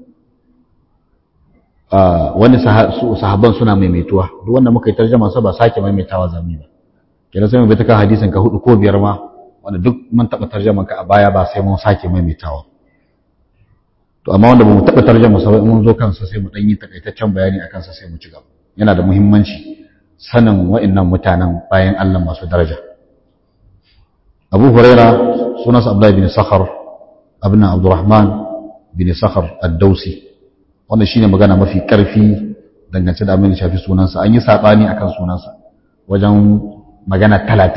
wani sahabban suna maimaituwa duk wanda muka yi tarjama sa ba sake maimaitawa zami ba kenan sai mu bi ta kan hadisin ka hudu ko biyar ma wanda duk mun taɓa tarjaman ka a baya ba sai mun sake maimaitawa to amma wanda ba mu taɓa tarjama sa ba in mun zo kansa sai mu ɗan yi takaitaccen bayani a kansa sai mu ci gaba yana da muhimmanci sanin wa'annan mutanen bayan Allah masu daraja Abu Huraira sunansa Abdullahi bin Sakhar abin Abdurrahman bin Sakhar ad-Dausi wannan shine magana mafi karfi dangance da abin da shafi sunansa an yi sabani akan sunansa wajen magana 30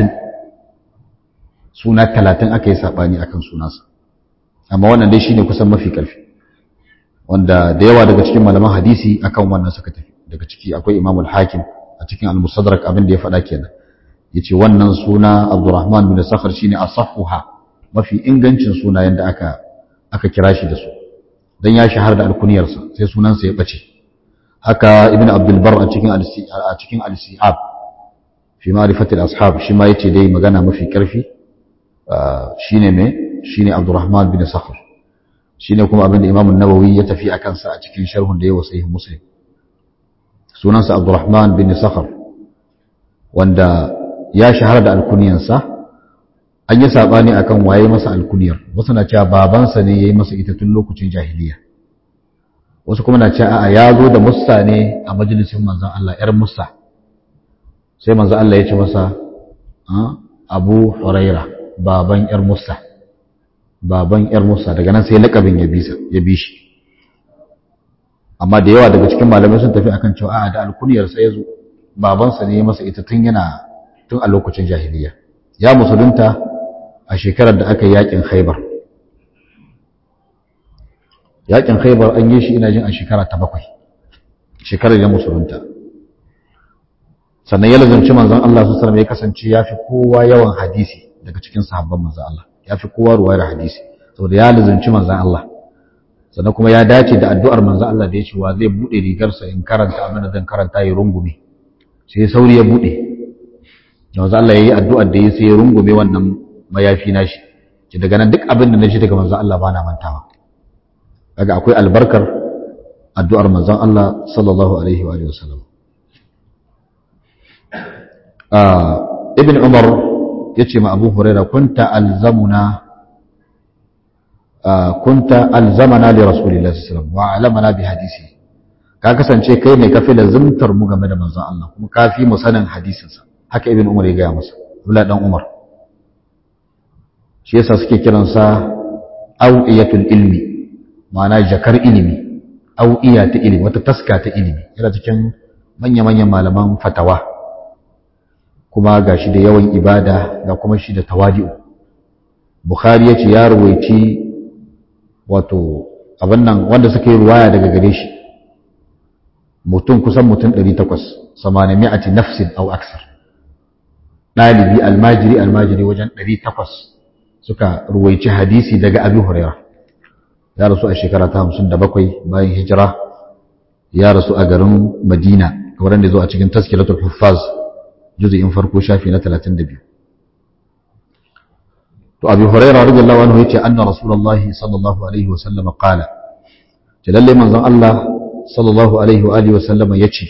suna 30 aka yi sabani akan sunansa amma wannan dai shine kusan mafi karfi wanda da yawa daga cikin malaman hadisi akan wannan suka tafi daga ciki akwai Imam al-Hakim a cikin al-Mustadrak abin da ya faɗa kenan yace wannan suna Abdurrahman bin Sakhar shine asaffuha mafi ingancin sunayen da aka aka kira shi da su dan ya shahara da alkuniyarsa sai sunansa ya bace haka Ibn Abdul Barr a cikin a cikin al-Si'ab fi ma'rifati al-ashab shi ma yace dai magana mafi karfi shine me shine Abdurrahman bin Sakhar shine kuma abin da Imam an-Nawawi ya tafi akan sa a cikin sharhun da yawa sahih Muslim sunansa Abdurrahman bin Sakhar wanda ya shahara da alkuniyansa an yi saɓani a kan waye masa alkuniyar wasu na cewa babansa ne ya yi masa ita tun lokacin jahiliya wasu kuma na ce a ya zo da musa ne a majalisin manzan Allah ‘yar musa sai manzan Allah ya ce masa abu huraira baban ‘yar musa baban ‘yar musa daga nan sai laƙabin ya bi shi amma da yawa daga cikin malamai sun tafi akan cewa a da alkuniyarsa ya zo babansa ne ya masa ita tun yana tun a lokacin jahiliya ya musulunta a shekarar da aka yi yakin khaibar yakin khaibar an yi shi ina jin a shekara ta bakwai shekarar ya musulunta sannan ya lazumci manzon Allah su ya kasance ya fi kowa yawan hadisi daga cikin sahabban manzon Allah ya fi kowa ruwayar hadisi saboda ya lazumci manzon Allah sannan kuma ya dace da addu'ar manzon Allah da ya ce wa zai buɗe rigarsa in karanta abin da zan karanta ya rungume sai sauri ya buɗe manzon Allah ya yi addu'ar da ya sai ya rungume wannan mayafi nashi ki daga nan duk abin da na ji daga manzon Allah ba na mantawa kaga akwai albarkar addu'ar manzon Allah sallallahu alaihi wa alihi wasallam ibn umar yace ma abu huraira kunta alzamuna kunta alzamana li rasulillahi sallallahu alaihi wasallam wa alamana bi hadisi ka kasance kai ne kafi lazimtar mu game da manzon Allah kuma kafi mu sanin hadisinsa haka ibn umar ya gaya masa Abdullah dan umar shi yasa suke kiransa awiyatul ilmi ma'ana jakar ilimi au'iya ta ilimi wata taska ta ilimi yana cikin manya-manyan malaman fatawa kuma ga shi da yawan ibada ga kuma shi da tawadi'u bukhari ya ce ya ruwaici wato abin nan wanda suka yi ruwaya daga gare shi mutum kusan mutum 800 samaniyati nafsin au aksar ɗalibi almajiri almajiri wajen 800 suka ruwaici hadisi daga abi hurairah ya rasu a shekara ta hamsin da bakwai bayan hijira ya rasu a garin madina kamar da zo a cikin taskiratul huffaz juzu'in farko shafi na talatin da biyu to abi huraira radiyallahu anhu yace anna rasulullahi sallallahu alaihi wa sallam qala ce lalle manzon Allah sallallahu alaihi wa alihi wa sallam yace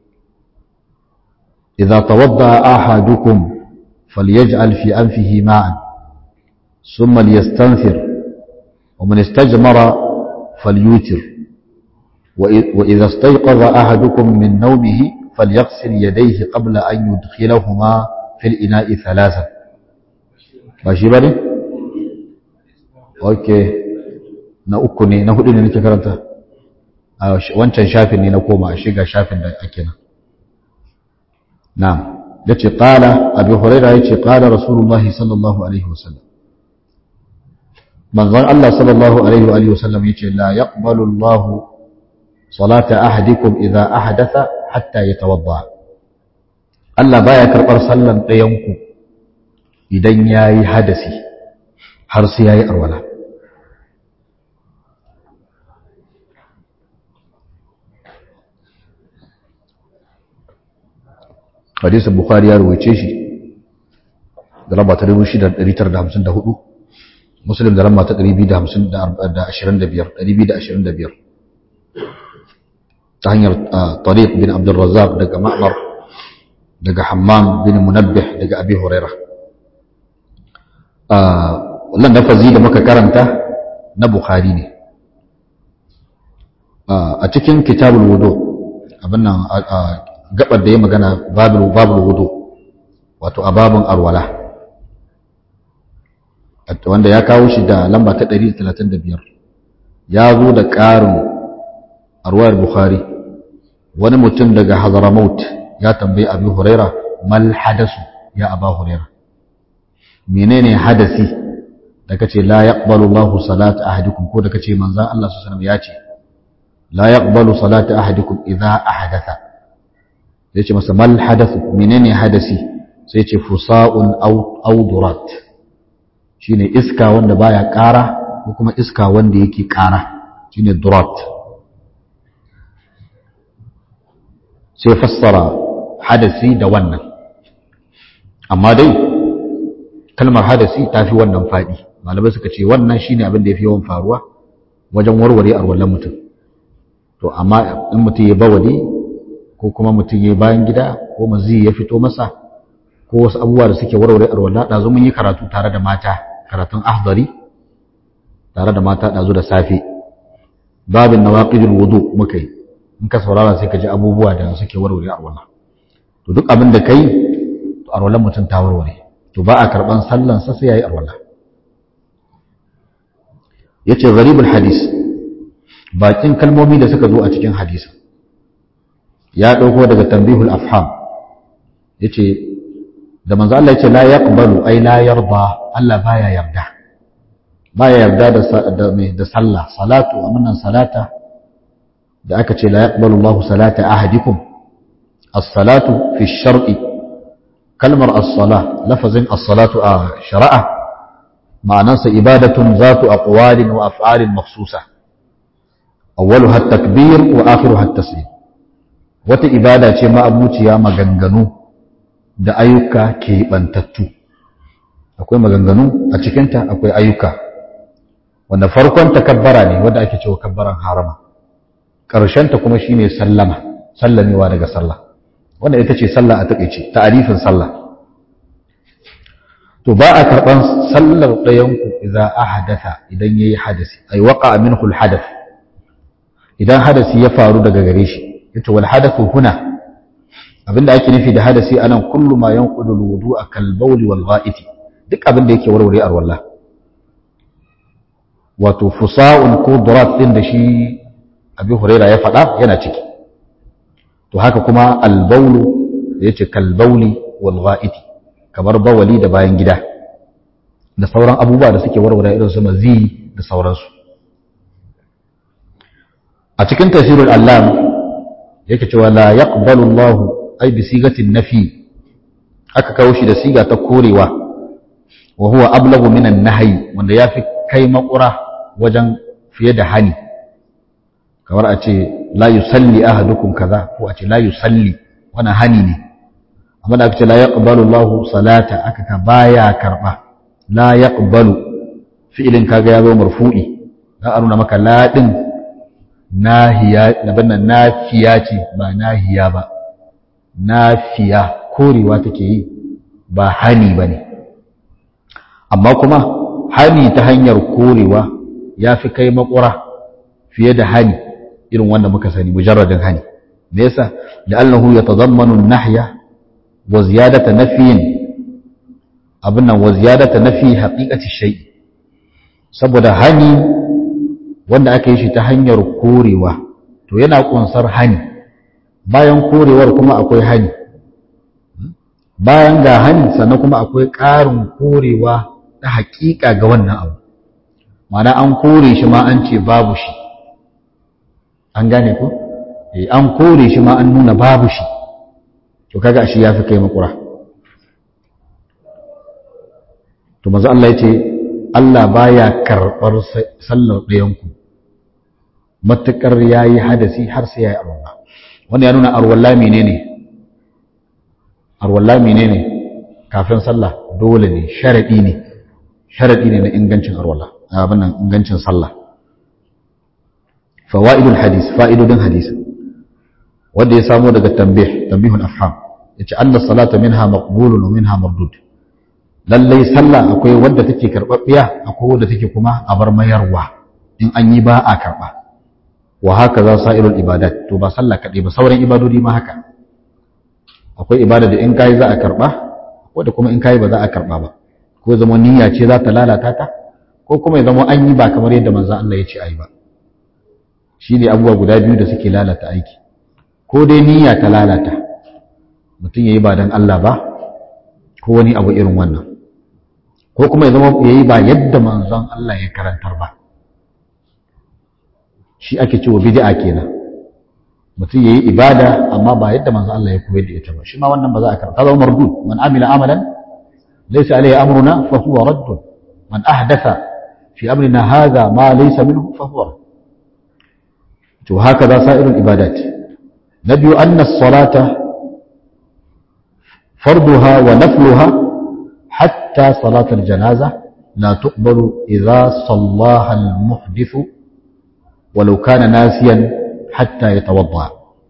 idza tawadda ahadukum falyaj'al fi anfihi ma'an thumma liyastanfir ومن استجمر فليوتر وإذا استيقظ أحدكم من نومه فليغسل يديه قبل أن يدخلهما في الإناء ثلاثا ماشي بني أوكي na uku ne na hudu ne nake karanta a wancan shafin ne na koma a shiga shafin da ake nan na'am yace qala abi hurairah yace qala rasulullahi sallallahu alaihi wasallam manzon Allah sallallahu alaihi wa alihi wasallam yace la yaqbalu Allah salata ahadikum idza ahdatha hatta yatawadda Allah baya karbar sallan ɗayan ku idan yayi hadasi har sai yayi arwala hadisin bukhari ya ruwaice shi da raba ta 6954 muslim da lamba ta 225 ta hanyar tariq bin abdulrazak daga ma'mar daga hammam bin munabbih daga abi huraira wannan lafazi da muka karanta na bukhari ne a cikin kitabul wudu abin nan gabar da ya magana babul wudu wato a babun arwala wanda ya kawo shi da lamba ta 135 ya zo da ƙarin arwayar bukhari wani mutum daga hazaramaut ya tambayi abu huraira mal hadasu ya aba huraira menene hadasi da kace la yaqbalu Allahu salata ahadikum ko da kace manzon Allah sallallahu alaihi wasallam ya ce la yaqbalu salata ahadikum idza ahdatha sai ce masa mal hadathu menene hadasi sai ce fusa'un aw durat shine iska wanda baya ƙara ko kuma iska wanda yake ƙara shine durat sai fassara hadasi da wannan amma dai kalmar hadasi ta fi wannan faɗi malamai suka ce wannan shine abin da ya fi yawan faruwa wajen warware arwallon mutum to amma in mutum ya bawali ko kuma mutum ya bayan gida ko mazi ya fito masa ko wasu abubuwa da suke warware arwallah ɗazu mun yi karatu tare da mata karatun ahdari tare da mata ɗazu da safe babin nawaqidul wudu muka yi in ka saurara sai ka ji abubuwa da suke warware arwala to duk abin da kai to arwalan mutum ta warware to ba a karban sallan sa sai yayi arwala yace gharibul hadis bakin kalmomi da suka zo a cikin hadisi ya dauko daga tanbihul afham yace da manzo Allah yace la yaqbalu ay la yarda Allah baya yarda baya yarda da da da sallah salatu amanan salata da aka ce la yaqbalu Allah salata ahadikum as-salatu fi ash-shar'i kalmar as-salah lafazin as-salatu a shar'a ma'anarsa ibadatun zatu aqwalin wa af'alin makhsusa awwaluha at-takbir wa akhiruha at-taslim wata ibada ce ma abuciya maganganu da ayyuka keɓantattu akwai maganganu a cikinta akwai ayyuka wanda farkon takabbara ne wanda ake cewa kabbaran harama ƙarshenta kuma shine sallama sallamewa daga sallah wanda ita ce sallah a taƙaice ta'arifin sallah to ba a karɓan sallar ɗayanku idan ahadatha idan yayi hadasi ay waqa minhu al-hadath idan hadasi ya faru daga gare shi yace wal hadathu huna abinda ake nufi da hadasi anan kullu ma yanqudu al-wudu'a kal bawli wal gha'iti duk abinda yake warware arwalla wato fusa'un ko durat din da shi abi huraira ya faɗa yana ciki to haka kuma al-bawlu yace kal bawli wal gha'iti kamar bawali da bayan gida da sauran abubuwa da suke warware irin su mazi da sauransu a cikin tafsirul allam yake cewa la yaqbalu Allah ay bi sigatin nafi aka kawo shi da siga ta korewa wa huwa ablagu min an-nahyi wanda yafi kai makura wajen fiye da hani kamar a ce la yusalli ahadukum kaza ko a ce la yusalli wannan hani ne amma da aka ce la yaqbalu Allahu salata aka ka baya karba la yaqbalu fi'ilin kaga ya zo marfu'i dan aruna maka la din nahiya nabanna nafiya ce ba nahiya ba nafiya korewa take yi ba hani bane amma kuma hani ta hanyar korewa ya fi kai makura fiye da hani irin wanda muka sani mujarradin hani me yasa la'annahu yatadammanu an-nahya wa ziyadata nafyin abin nan wa ziyadata nafi haqiqati shay saboda hani wanda aka yi shi ta hanyar korewa to yana kunsar hani bayan korewar kuma akwai hani bayan ga hani sannan kuma akwai ƙarin korewa ta haƙiƙa ga wannan abu mana an kore shi ma an ce babu shi an gane ko eh an kore shi ma an nuna babu shi to kaga shi yafi kai makura to manzo Allah yace Allah baya karbar sallar ɗayanku matakar yayi hadasi har sai yayi arwalla wannan ya nuna arwalla menene arwalla menene kafin sallah dole ne sharadi ne sharadi ne na ingancin arwalla abin nan ingancin sallah fawaidul hadis fa'idodin hadisi wanda ya samo daga tambih tambihul afham yace anna salata minha maqbulun wa minha mardud lallai sallah akwai wadda take karbabbiya akwai wadda take kuma a bar mayarwa in an yi ba a karba wa haka za sa'irul ibadat to ba sallah kadai ba sauran ibadodi ma haka akwai ibada da in kai za a karba wadda kuma in kai ba za a karba ba ko zama niyya ce za ta lalata ta ko kuma ya zama an yi ba kamar yadda manzon Allah ya ce ayi ba shi ne abubuwa guda biyu da suke lalata aiki ko dai niyya ta lalata mutum ya yi ba don Allah ba ko wani abu irin wannan ko kuma ya zama ya yi ba yadda manzon Allah ya karantar ba shi ake cewa bid'a kenan mutum ya yi ibada amma ba yadda manzon Allah ya koyar da ita ba shi ma wannan ba za a karanta zama mardud man amila amalan laysa alayhi amruna fa huwa radd man ahdatha fi amrina hadha ma laysa minhu fa huwa radd وهكذا سائر العبادات نبي أن الصلاة فرضها ونفلها حتى صلاة الجنازة لا تقبل إذا صلاها المحدث ولو كان ناسيا حتى يتوضأ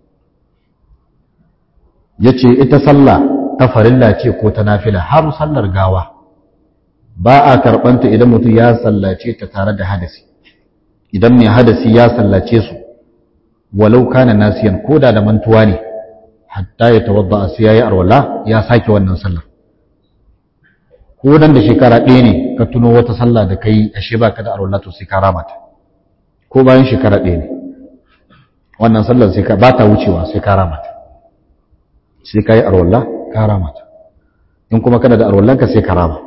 yace ita sallah ta farilla ce ko ta nafila har sallar gawa ba a karɓanta idan mutum ya sallace ta tare da hadasi idan mai hadasi ya sallace su walau kana nasiyan koda da mantuwa ne hatta ya tawadda sai yayi arwala ya sake wannan sallar ko dan da shekara ɗaya ne ka tuno wata sallah da kai ashe baka da arwala to sai ka rama ta ko bayan shekara ɗaya ne wannan sallar sai ka ba ta wucewa sai ka rama ta sai ka yi arwala ka rama ta in kuma kana da arwallanka sai ka rama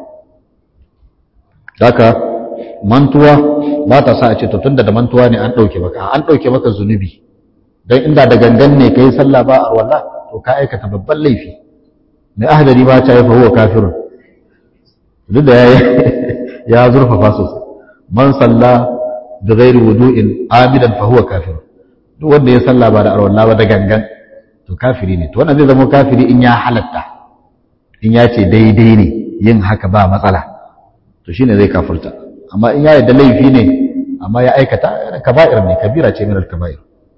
haka mantuwa ba ta sa a ce to tunda da mantuwa ne an ɗauke maka an ɗauke maka zunubi don inda da gangan ne ka yi sallah ba arwala to ka aikata babban laifi mai ahdari ba ta yi fa huwa kafirun duk da ya zurfafa sosai man salla da ghairi wudu'in amidan fa huwa kafir duk wanda ya salla ba da arwalla ba da gangan to kafiri ne to wannan zai zama kafiri in ya halatta in ya ce daidai ne yin haka ba matsala to shine zai kafirta amma in ya yarda laifi ne amma ya aikata kaba'ir ne kabira ce min al-kaba'ir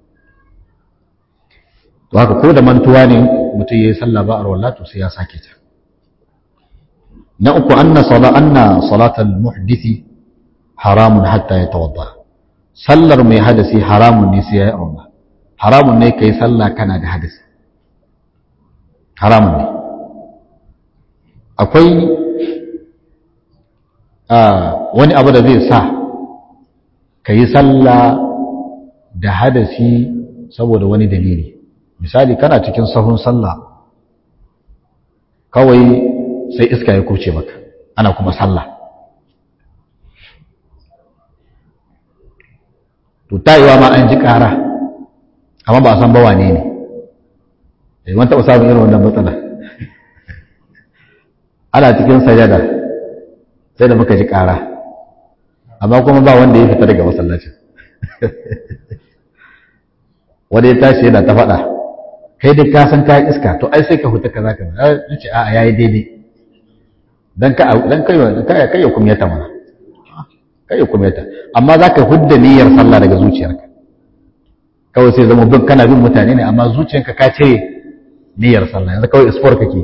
to haka ko da mantuwa ne mutum yayi sallah ba arwalla to sai ya sake ta na uku anna sala anna salatal muhdisi haramun hatta ya tawadda sallar mai hadasi haramun ne sai ya yi arba haramun ne kai sallah kana da hadasi haramun ne akwai wani abu da zai sa ka yi sallah da hadasi saboda wani dalili misali kana cikin sahun sallah kawai sai iska ya kurce maka ana kuma sallah to tayiwa ma an ji ƙara amma ba a san ba wane ne eh wani taɓa samun irin wannan matsala ana cikin sajada sai da muka ji ƙara amma kuma ba wanda ya fita daga masallacin wanda ya tashi yana ta faɗa kai dai ka san kayan iska to ai sai ka huta kaza kaza ya ce a'a yayi daidai dan ka dan kai kai ya kumyata mana kai ya kumyata amma zaka hudda niyyar sallah daga zuciyarka kawai sai zama bin kana bin mutane ne amma zuciyarka ka cire niyyar sallah yanzu kawai isfor kake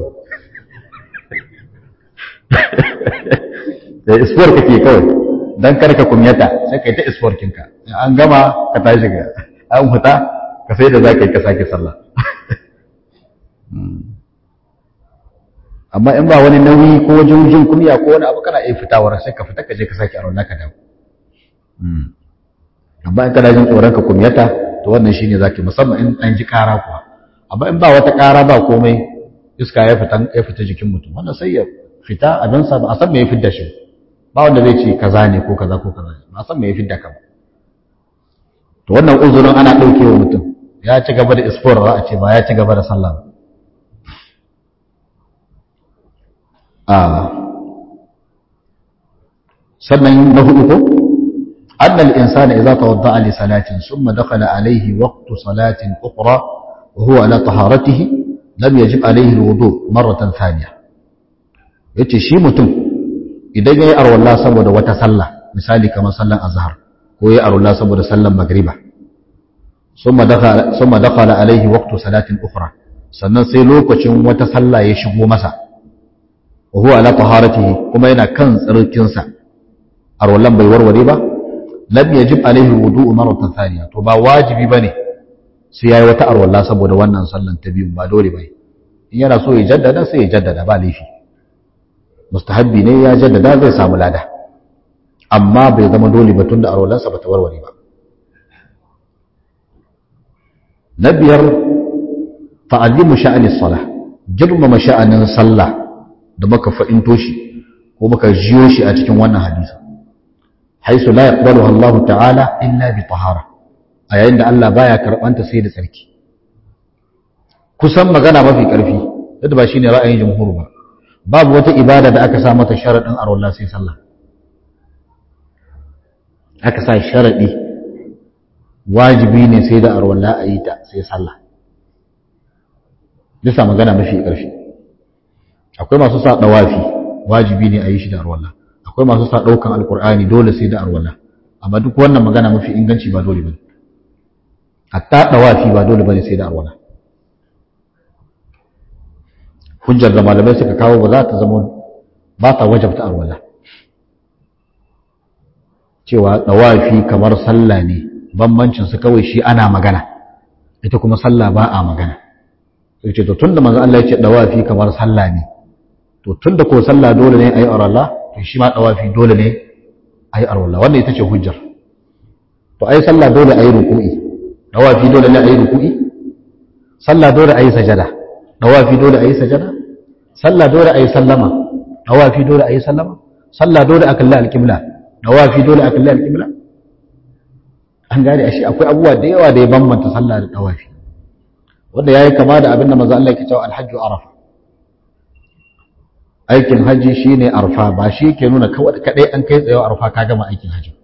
da isfor kake kawai dan kar ka kumyata sai kai ta isfor kinka an gama ka tashi ga an huta ka sai da zaka yi ka sake sallah amma in ba wani nauyi ko wajen jin kumya ko wani abu kana iya fitawar sai ka fita ka je ka sake aron naka dawo amma in kana jin tsoron ka kumyata to wannan shine zaki musamman in an ji kara kuwa amma in ba wata kara ba komai iska ya fita ya fita jikin mutum wannan sai ya fita abin sa ba a san me ya fidda shi ba wanda zai ce kaza ne ko kaza ko kaza ba a san me ya fidda ka ba to wannan uzurin ana daukewa mutum ya ci gaba da isfor a ce ba ya ci gaba da sallah ba sannan na hudu ko annal insana idza tawadda'a li salatin thumma dakhala alayhi waqtu salatin ukhra wa huwa ala taharatihi lam yajib alayhi alwudu marratan thaniya yace shi mutum idan yayi arwalla saboda wata sallah misali kamar sallan azhar ko yayi arwalla saboda sallan magriba thumma dakhala thumma dakhala alayhi waqtu salatin ukhra sannan sai lokacin wata sallah ya shigo masa وهو على طهارته كما ينا كان tsarkinsa arwallan bai warware ba lam yajib alaihi wudu'u marratan thaniya to ba wajibi bane sai yayi wata arwalla saboda wannan sallan ta biyu ba dole bane in yana so ya jaddada sai ya jaddada ba laifi mustahabbi ne ya jaddada zai samu lada amma bai zama dole ba tunda arwallansa bata warware ba na biyar ta'allimu sha'ani salah girmama sha'anin sallah da muka fa'into shi ko muka jiyo shi a cikin wannan hadisi haisu la yaqbaluha Allah ta'ala illa bi tahara a yayin da Allah baya karbanta sai da tsarki kusan magana mafi karfi yadda ba shine ra'ayin jumhur ba babu wata ibada da aka sa mata sharadin arwalla sai sallah aka sa sharadi wajibi ne sai da arwalla a yi ta sai sallah bisa magana mafi karfi akwai masu sa dawafi wajibi ne a yi shi da arwalla akwai masu sa daukan alkur'ani dole sai da arwalla amma duk wannan magana mafi inganci ba dole bane hatta dawafi ba dole bane sai da arwalla hujjar da malamai suka kawo ba za ta zama ba ta wajabta arwalla cewa dawafi kamar sallah ne bambancin su kawai shi ana magana ita kuma sallah ba a magana sai ce to tunda manzo Allah ya ce dawafi kamar sallah ne to tunda ko sallah dole ne ayi aralla to shi ma dawafi dole ne ayi aralla wannan ita ce hujjar to ai sallah dole ayi ruku'i dawafi dole ne ayi ruku'i sallah dole ayi sajada dawafi dole ayi sajada sallah dole ayi sallama dawafi dole ayi sallama sallah dole a kalli alqibla dawafi dole a kalli alqibla an gane ashe akwai abubuwa da yawa da ya bambanta sallah da dawafi wanda yayi kama da abin da manzo Allah yake cewa alhajju arafa aikin haji shine arfa ba shi ke nuna kawai kadai an kai tsayo arfa ka gama aikin haji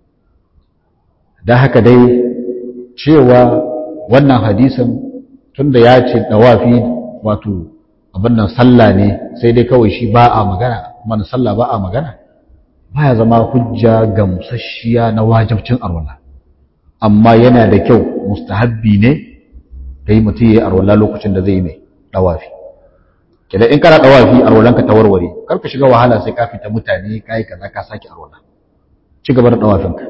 da haka dai cewa wannan hadisin tunda ya ce dawafi wato abin nan sallah ne sai dai kawai shi ba a magana mana sallah ba a magana baya zama hujja gamsasshiya na wajibcin arwala amma yana da kyau mustahabbi ne da yi mutum ya yi arwala lokacin da zai yi mai dawafi kedan in kana dawafi arwalanka ta warware kar ka shiga wahala sai ka fita mutane kai kaza ka saki arwala ci gaba da dawafinka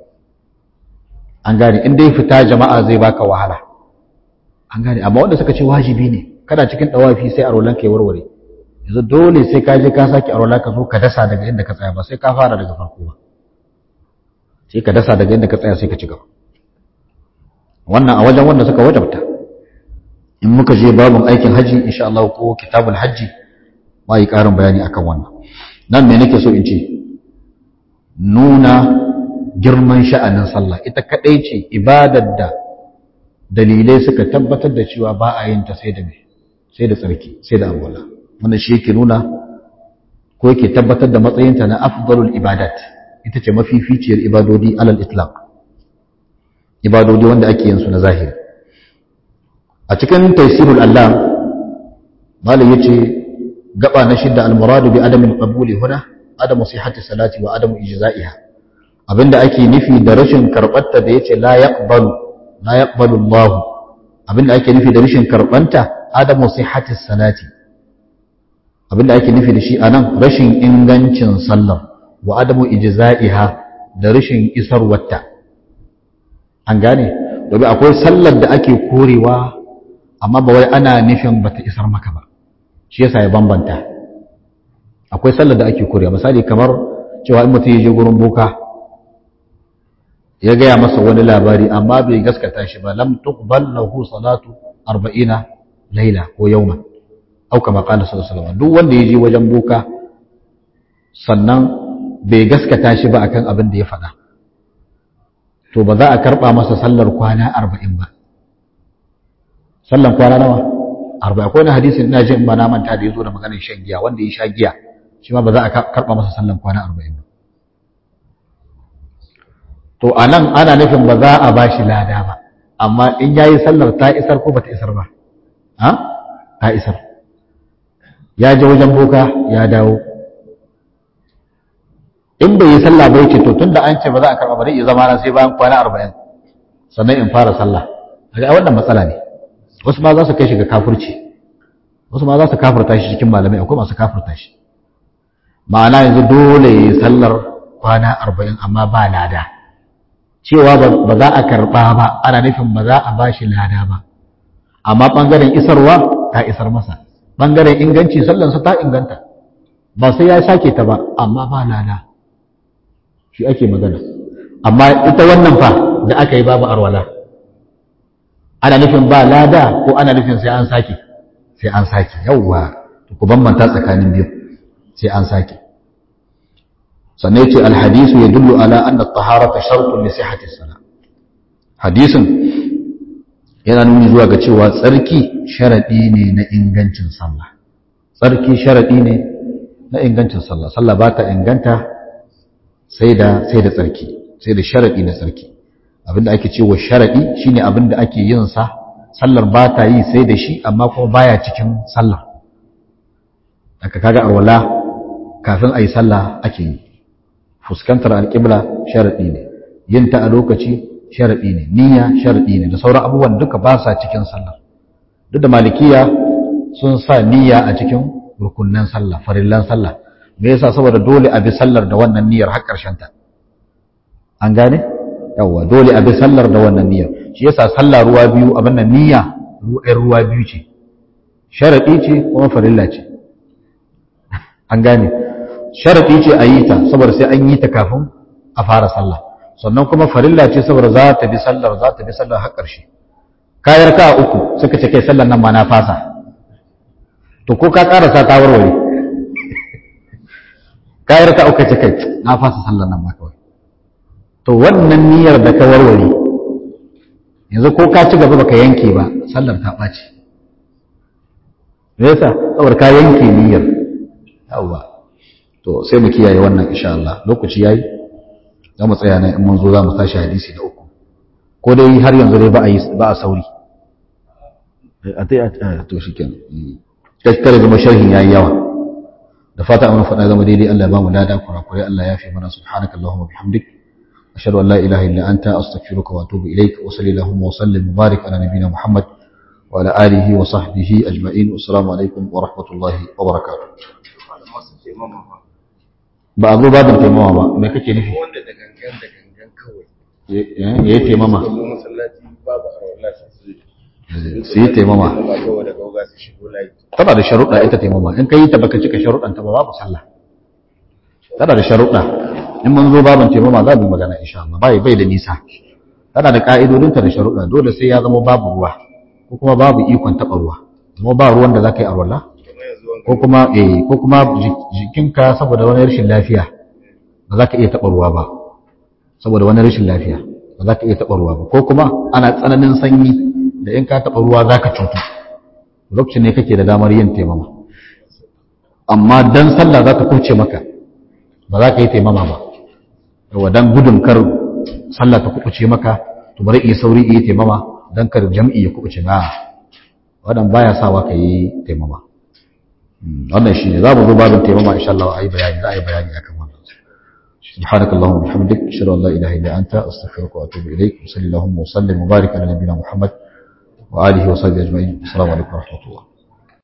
an gane in dai fita jama'a zai baka wahala an gane amma wanda suka ce wajibi ne kana cikin dawafi sai arwalanka ya warware yanzu dole sai ka je ka saki arwala ka zo ka dasa daga inda ka tsaya ba sai ka fara daga farko ba sai ka dasa daga inda ka tsaya sai ka ci gaba wannan a wajen wanda suka wajabta in muka je babin aikin haji insha Allah ko kitabul haji ba yi ƙarin bayani akan wannan nan me nake so in ce nuna girman sha'anin sallah ita kadai ce ibadar da dalilai suka tabbatar da cewa ba a yin ta sai da me sai da tsarki sai da alwala wannan shi yake nuna ko yake tabbatar da matsayinta na afdalul ibadat ita ce mafificiyar ibadodi alal itlaq ibadodi wanda ake yin su na zahiri a cikin taisirul Allah malam yace gaba na shidda al-muradu bi adamil qabuli huna adamu sihhati salati wa adamu ijza'iha abinda ake nufi da rashin karbarta da yace la yaqbalu la yaqbalu Allah abinda ake nufi da rashin karbanta adamu sihhati salati abinda ake nufi da shi anan rashin ingancin sallar wa adamu ijza'iha da rashin isarwarta an gane domin akwai sallar da ake korewa amma ba wai ana nufin bata isar maka ba shi yasa ya bambanta akwai sallar da ake korewa misali kamar cewa in mutum ya je gurin boka ya gaya masa wani labari amma bai gaskata shi ba lam tuqbal lahu salatu 40 laila ko yawman au kama qala sallallahu alaihi wasallam duk wanda ya je wajen boka sannan bai gaskata shi ba akan abin da ya faɗa to ba za a karɓa masa sallar kwana arba'in ba sallar kwana nawa arba'in akwai wani hadisin ina jin ba na manta da ya zo da maganar shan giya wanda ya sha giya shi ma ba za a karɓa masa sallar kwana arba'in ba to a nan ana nufin ba za a ba shi lada ba amma in ya yi sallar ta isar ko ba ta isar ba ha ta isar ya je wajen boka ya dawo in bai yi sallah bai ce to tunda an ce ba za a karɓa ba zai iya zama na sai bayan kwana arba'in sannan in fara sallah daga wannan matsala ne wasu ma za su kai shi ga kafurci wasu ma za su kafurta shi cikin malamai akwai masu kafurta shi ma'ana yanzu dole ya yi sallar kwana arba'in amma ba lada cewa ba za a karɓa ba ana nufin ba za a ba shi lada ba amma ɓangaren isarwa ta isar masa ɓangaren inganci sallansa ta inganta ba sai ya sake ta ba amma ba lada shi ake magana amma ita wannan fa da aka yi babu arwala ana nufin ba lada ko ana nufin sai an sake sai an sake yawwa ku bambanta tsakanin biyu sai an sake sannan yace alhadisu yadullu ala anna at-taharata shartun li sihhati as-salah hadisin yana nuni zuwa ga cewa tsarki sharadi ne na ingancin sallah tsarki sharadi ne na ingancin sallah sallah ba ta inganta sai da sai da tsarki sai da sharadi na tsarki abinda ake cewa sharadi shine abinda ake yin sa sallar ba ta yi sai da shi amma kuma baya cikin sallar aka kaga arwala kafin ayi sallah ake yi fuskantar alƙibla sharaɗi ne yin ta a lokaci sharaɗi ne niyya sharaɗi ne da sauran abubuwan duka ba sa cikin sallar duk da malikiya sun sa niyya a cikin rukunnan sallah farillan sallah me yasa saboda dole a bi sallar da wannan niyyar har ƙarshen ta an gane yawa dole a bi sallar da wannan niyyar shi yasa sallah ruwa biyu abin nan niyya ruwa biyu ce sharaɗi ce kuma farilla ce an gane sharaɗi ce a yi ta saboda sai an yi ta kafin a fara sallah sannan kuma farilla ce saboda za ta bi sallar za ta bi sallar har ƙarshe kayar ka uku suka ce kai sallar nan ma na fasa to ko ka ƙarasa ta warware kayar ka uku ce kai na fasa sallar nan ma kawai to wannan niyyar da ka warware yanzu ko ka ci gaba baka yanke ba sallar ta ɓaci me yasa saboda ka yanke niyyar yawwa to sai mu kiyaye wannan insha Allah lokaci yayi za mu tsaya nan in mun zo za mu tashi hadisi na uku ko dai har yanzu dai ba a yi ba a sauri a dai a to shikenan kaskare zama sharhin yayi yawa da fata an faɗa zama daidai Allah ya ba mu lada kurakurai Allah ya fi mana subhanakallahumma bihamdik ashhadu an la ilaha illa anta astaghfiruka wa atubu ilaik wa sallallahu wa sallim mubarak ala nabiyyina muhammad wa ala alihi wa sahbihi ajma'in assalamu alaikum wa rahmatullahi wa barakatuh ba a zo babin taimawa ba mai kake nufi wanda da gangan da gangan kawai ya yi taimama zo masallaci babu a rawar lasa su su yi taimama ba kawai da gauga su shigo layi tana da sharuɗa ita taimama in ka yi ta baka cika sharuɗan ta ba babu sallah tana da sharuɗa in mun zo babin taimama za mu magana insha Allah bai bai da nisa tana da ka'idodinta da sharuɗa dole sai ya zama babu ruwa ko kuma babu ikon taɓa ruwa kuma ba ruwan da za ka yi arwala kuma yanzu wani ko kuma eh ko kuma jikinka saboda wani rashin lafiya ba za ka iya taɓa ruwa ba saboda wani rashin lafiya ba za ka iya taɓa ruwa ba ko kuma ana tsananin sanyi da in ka taɓa ruwa za ka cutu lokacin ne kake da damar yin taimama amma dan sallah za ta kuce maka ba za ka yi taimama ba yawa dan gudun kar sallah ta kuɓuce maka to bari iya sauri iya taimama dan kar jam'i ya kuɓuce na wadan baya sawa ka yi taimama wannan shi ne za mu zo babin taimama insha Allah a yi bayani za a yi bayani akan wannan سبحانك اللهم وبحمدك اشهد ان لا اله الا انت استغفرك واتوب اليك وصلى اللهم وسلم وبارك على نبينا محمد واله وصحبه اجمعين السلام عليكم ورحمه الله